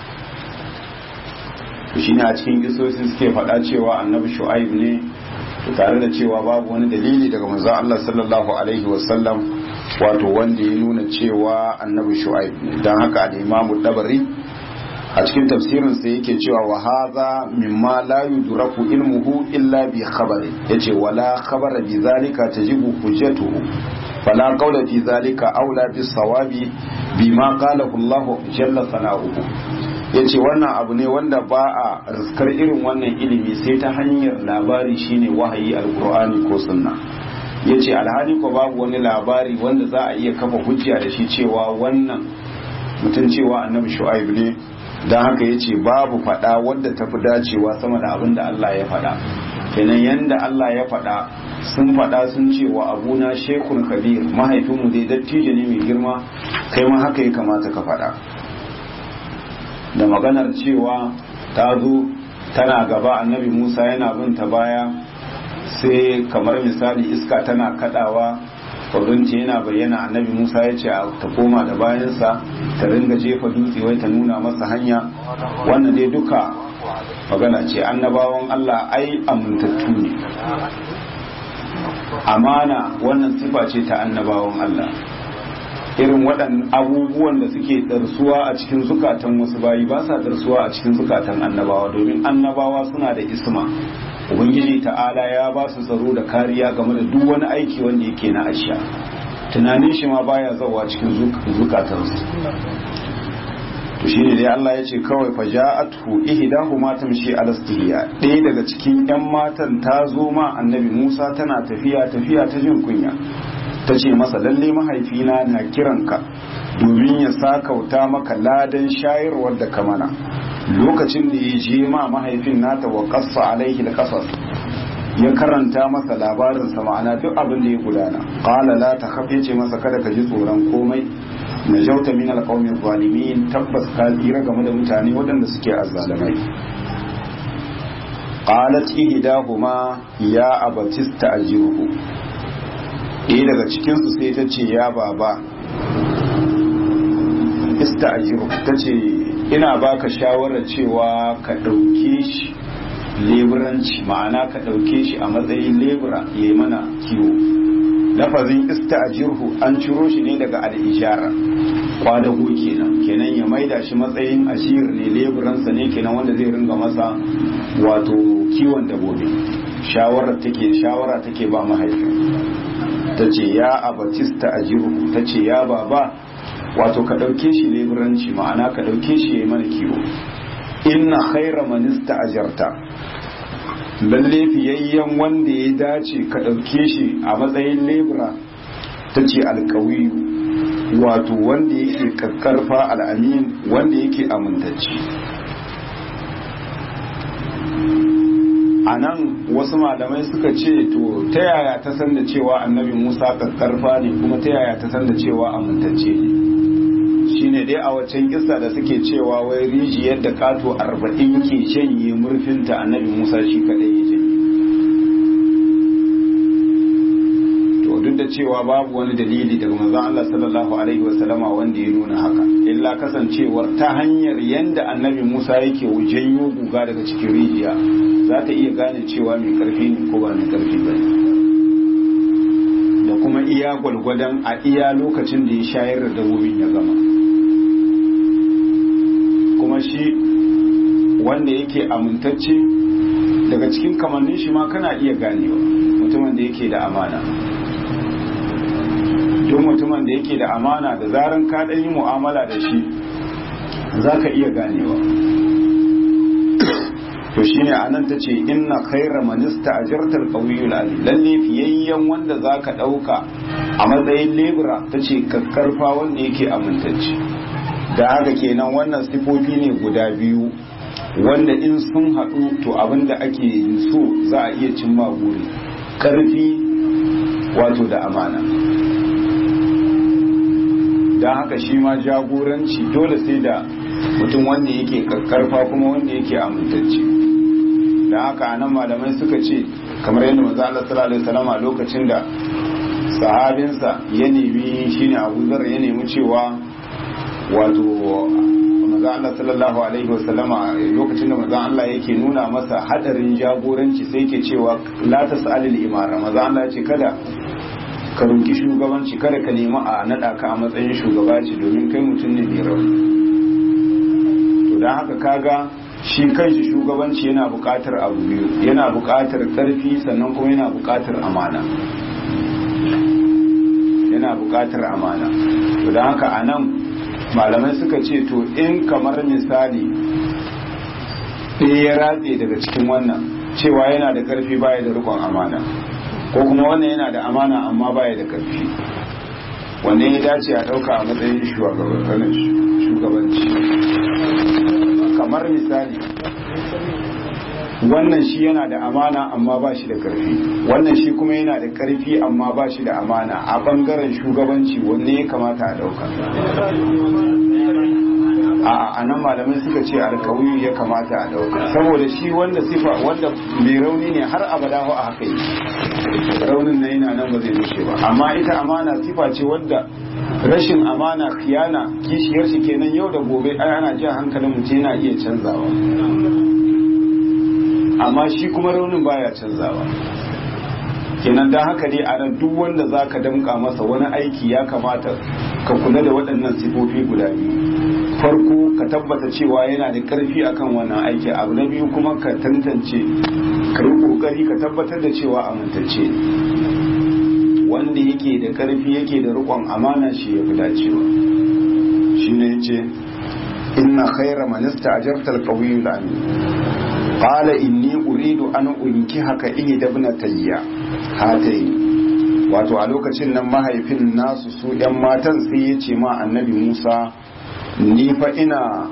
shi ne a cikin isosin suke faɗa cewa annabi shu'aib ne tare da cewa babu wani dalili daga manzon Allah sallallahu alaihi wasallam wato wanda ya nuna cewa annabi shu'aib ne don haka al-imamu dabari a cikin tafsirin sa yake cewa wa hadha mimma la yudraku ilmuhu illa bi khabari yace wala khabara bi zalika tajibu hujjatuhu fala qawla fi zalika aula bis sawabi bima qalahu Allah jalla sana'uhu yace wannan abu ne wanda ba a riskar irin wannan ilimi sai ta hanyar labari shine wahayi alqur'ani ko sunna yace alhali ko babu wani labari wanda za a iya kafa hujja da shi cewa wannan mutum cewa annabi shu'aib ne don haka ya ce babu faɗa wadda ta fi dacewa sama da abin da Allah ya faɗa kenan yanda Allah ya faɗa sun faɗa sun ce wa abuna shekun kabir mahaifinmu dai dattijo ne mai girma kai ma haka ya kamata ka faɗa da maganar cewa ta zo tana gaba annabi musa yana bin ta baya sai kamar misali iska tana kadawa kwabrinci yana bayyana annabi musa ya ce ta koma da bayansa ta ringa jefa dutse wai ta nuna masa hanya wannan dai duka magana ce annabawan allah ai amintattu ne amana wannan sifa ce ta annabawan allah irin waɗannan abubuwan da suke ɗarsuwa a cikin zukatan wasu bayi ba sa ɗarsuwa a cikin zukatan annabawa domin annabawa suna da isma ubangiji ta'ala ya ba su tsaro da kariya game da duk wani aiki wanda yake na asha tunanin shi ma baya zawa cikin zukatansu to shine dai Allah ya ce kawai fa ja'athu ihdahuma tamshi ala istihya ɗaya daga cikin yan matan ta zo ma annabi Musa tana tafiya tafiya ta jin kunya ta ce masa lalle mahaifina na kiranka domin ya sakauta maka ladan shayarwar da ka mana lokacin da ya je ma mahaifin nata wa qassa alaihi alqasas ya karanta masa labarin sa ma'ana duk abin da ya gudana qala la takhaf yace masa kada ka ji tsoron komai najauta min alqawmi zalimin tabbas ka tsira game da mutane waɗanda suke azzalimai qalat ihdahuma ya abatista ajiruhu ɗaya daga cikinsu sai ta ce ya baba ista ajiru ta ce ina baka shawarar cewa ka ɗauke shi leburanci ma'ana ka ɗauke shi a matsayin lebura ya yi mana kiwo lafazin ista ajirhu an ciro shi ne daga al'ijara kwadago kenan kenan ya maida shi matsayin ashir ne leburansa ne kenan wanda zai ringa masa wato kiwon dabobi shawara take shawara take ba mahaifin ta ce ya abatista ajiru ta ce ya baba wato ka ɗauke shi leburanci ma'ana ka ɗauke shi ya yi mana kiwo inna khaira manista ajarta lalle fiyayyen wanda ya dace ka ɗauke shi a matsayin lebura ta ce alkawiyu wato wanda yake kakkarfa al'amin wanda yake amintacci a nan wasu malamai suka ce to ta yaya ta san da cewa annabi musa kakkarfa ne kuma ta yaya ta san da cewa amintacce ne shine dai a waccan kisa da suke cewa wai rijiyar da kato arba'in ke janye murfinta annabi musa shi kadai ya janye to duk da cewa babu wani dalili daga manzon Allah sallallahu alaihi wasallama wanda ya nuna haka illa kasancewar ta hanyar yanda annabi musa yake janyo guga daga cikin rijiya za ta iya gane cewa mai karfi ne ko ba mai karfi ba da kuma iya gwalgwadon a iya lokacin da ya shayar da dabbobin ya gama kuma shi wanda yake amintacce daga cikin kamannin shi ma kana iya ganewa mutumin da yake da amana don mutumin da yake da amana da zaran ka yi mu'amala da shi za ka iya ganewa to shine anan ta ce inna khaira manista ajartar qawiyul ali lalle fiyayyen wanda zaka dauka a matsayin lebura ta ce kakkarfa wanda yake amintacce da haka kenan wannan sifofi ne guda biyu wanda in sun haɗu to abinda ake so za a iya cimma buri ƙarfi wato da amana don haka shi ma jagoranci dole sai da mutum wanda yake karfa kuma wanda yake amintacce don haka anan malamai suka ce kamar yadda manzo Allah sallallahu alaihi wasallam lokacin da sahabinsa ya nemi shine Abu Zar ya nemi cewa wato manzo Allah sallallahu alaihi wasallama lokacin da manzo Allah yake nuna masa hadarin jagoranci sai yake cewa la tasalil imara manzo Allah ya ce kada ka roki shugabanci kada ka nemi a nada ka a matsayin shugaba ce domin kai mutum ne mai rauni to don haka kaga shi kanshi shugabanci yana buƙatar abu biyu yana buƙatar ƙarfi sannan kuma yana buƙatar amana yana buƙatar amana to don haka a nan malamai suka ce to in kamar misali ɗaya ya ratse daga cikin wannan cewa yana da ƙarfi baya da rikon amana ko kuma wannan yana da amana amma baya da ƙarfi wanne ya dace a ɗauka a matsayin shugabanci kamar misali wannan shi yana da amana amma ba shi da karfi wannan shi kuma yana da karfi amma ba shi da amana a bangaren shugabanci wanne ya kamata a dauka a nan malamai suka ce alkawiyu ya kamata a dauka saboda shi wanda sifa wanda mai rauni ne har abada a haka yi raunin na yana nan ba zai rushe ba amma ita amana sifa ce wanda rashin amana khiyana kishiyar shi kenan yau da gobe ai ana jin hankalin mutum yana iya canzawa amma shi kuma raunin baya canzawa kenan dan haka dai a nan duk wanda zaka damka masa wani aiki ya kamata ka kula da waɗannan sifofi guda biyu farko ka tabbata cewa yana da ƙarfi akan wannan aiki abu na biyu kuma ka tantance ka yi ƙoƙari ka tabbatar da cewa amintacce wanda yake da ƙarfi yake da riƙon amana shi ya fi dacewa shi ne ya ce inna khaira manista ajartar ƙawiyu lami qala inni uridu an unkihaka ihda ibnatayya hatayi wato a lokacin nan mahaifin nasu su yan matan sai ya ce ma annabi Musa ni fa ina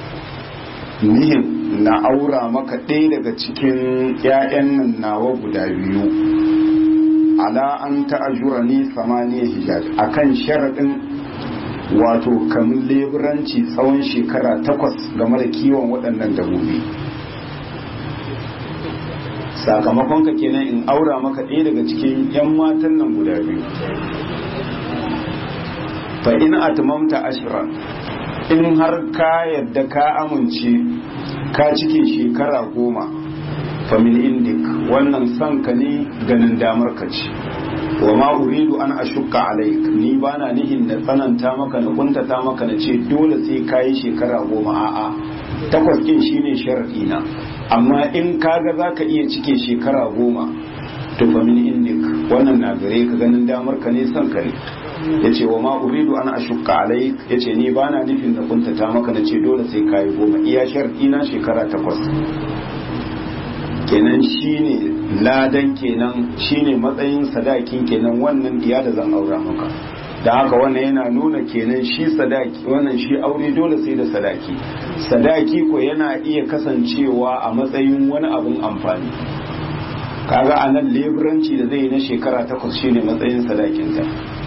nihin na aura maka ɗaya daga cikin ƴaƴan nan nawa guda biyu ala an ta'ajura ni samaniya hijaj akan sharaɗin wato kamun leburanci tsawon shekara takwas game da kiwon waɗannan dabobi sakamakon ka kenan in aura maka ɗaya daga cikin 'yan matan nan guda biyu fa in atmamta ashra in har ka yadda ka amince ka cike shekara goma fa min indik wannan son ka ne ganin damar ka ce wa ma uridu an ashukka alaik ni bana nihin na tsananta maka na kuntata maka na ce dole sai ka yi shekara goma a'a takwas kin shine sharadi na amma in kaga za ka iya cike shekara goma to fa min indik wannan na gare ka ganin damar ka ne son ka ne ya ce wa ma uridu an ashukka alai ya ce ni ba na nufin da kuntata maka na ce dole sai ka yi goma iya sharɗi na shekara takwas kenan shine ladan kenan shine matsayin sadakin kenan wannan diya da zan aura maka da haka wannan yana nuna kenan shi sadaki wannan shi aure dole sai da sadaki sadaki ko yana iya kasancewa a matsayin wani abun amfani kaga a nan leburanci da zai yi na shekara takwas shine matsayin sadakinta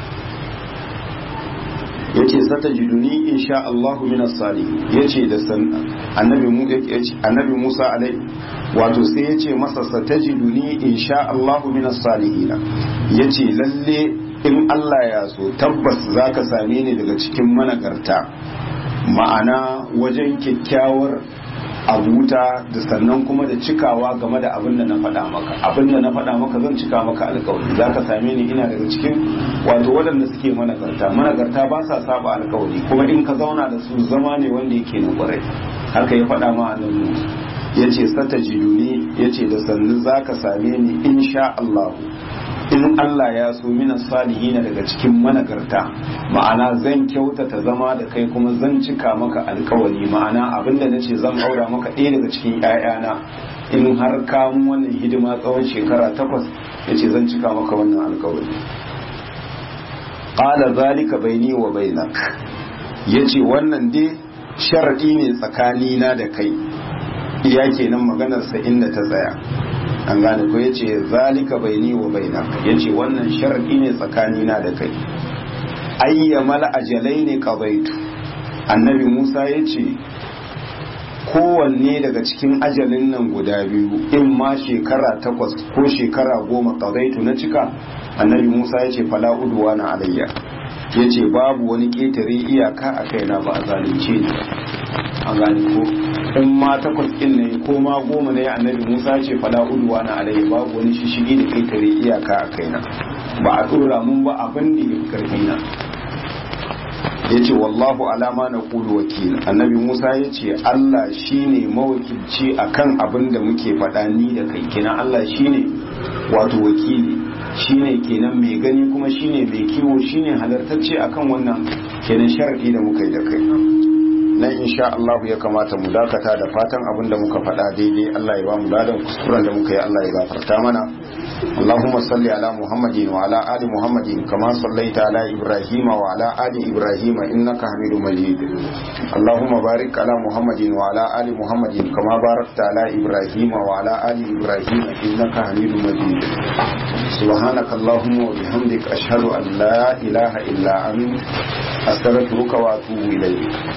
yace sata jiduni insha Allahu minas salihin yace da san annabi mu yace annabi Musa alai wato sai yace masa satajiduni insha Allahu minas salihin yace lalle in Allah ya so tabbas za ka same ni daga cikin managarta ma'ana wajen kyakkyawar abuta da sannan kuma da cikawa game da abin da na faɗa maka abin da na faɗa maka zan cika maka alkawari za ka same ni ina daga cikin wato waɗanda suke managarta managarta ba sa saba alkawari kuma in ka zauna da su zama ne wanda yake na kwarai haka ya faɗa ma annabi ya ce sata jiduni ya ce da sannu za ka same ni insha Allahu in Allah ya so mina salihina daga cikin managarta ma'ana zan kyautata zama da kai kuma zan cika maka alkawari ma'ana abinda na ce zan aura maka ɗaya daga cikin ‘ya'yana in har kamun wannan hidima tsawon shekara takwas ya ce zan cika maka wannan alkawari ƙala zalika baini wa bainak ya ce wannan dai sharaɗi ne tsakanina da kai iya kenan maganarsa inda ta tsaya an gane ko yace zalika baini wa baina yace wannan sharadi ne tsakanina da kai ayyamal ajalaini qadaitu annabi Musa yace kowanne daga cikin ajalin nan guda biyu in ma shekara takwas ko shekara goma qadaitu na cika annabi Musa yace fala udwana alayya yace babu wani ketare iyaka a kaina ba a zalunce ni an gane ko in ma takwas ɗin ne ko ma goma ne annabi musa ce fala udwa na alayhi babu wani shishigi da kai tare iyaka a kaina ba a tsora mun ba abin da ya karfi na yace wallahu alama na kulu wakil annabi Musa yace Allah shine mawakilci akan abin da muke faɗa ni da kai kenan Allah shine wato wakili shine kenan mai gani kuma shine mai kiwo shine halartacce akan wannan kenan sharadi da muka yi da kai nan insha Allah ya kamata mu dakata da fatan abin da muka faɗa daidai Allah ya ba mu ladan kuskuren da muka yi Allah ya gafarta mana اللهم صل على محمد وعلى آل محمد كما صليت على إبراهيم وعلى آل إبراهيم إنك حميد مجيد اللهم بارك على محمد وعلى آل محمد كما باركت على إبراهيم وعلى آل إبراهيم إنك حميد مجيد سبحانك اللهم وبحمدك أشهد أن لا إله إلا أنت أستغفرك وأتوب إليك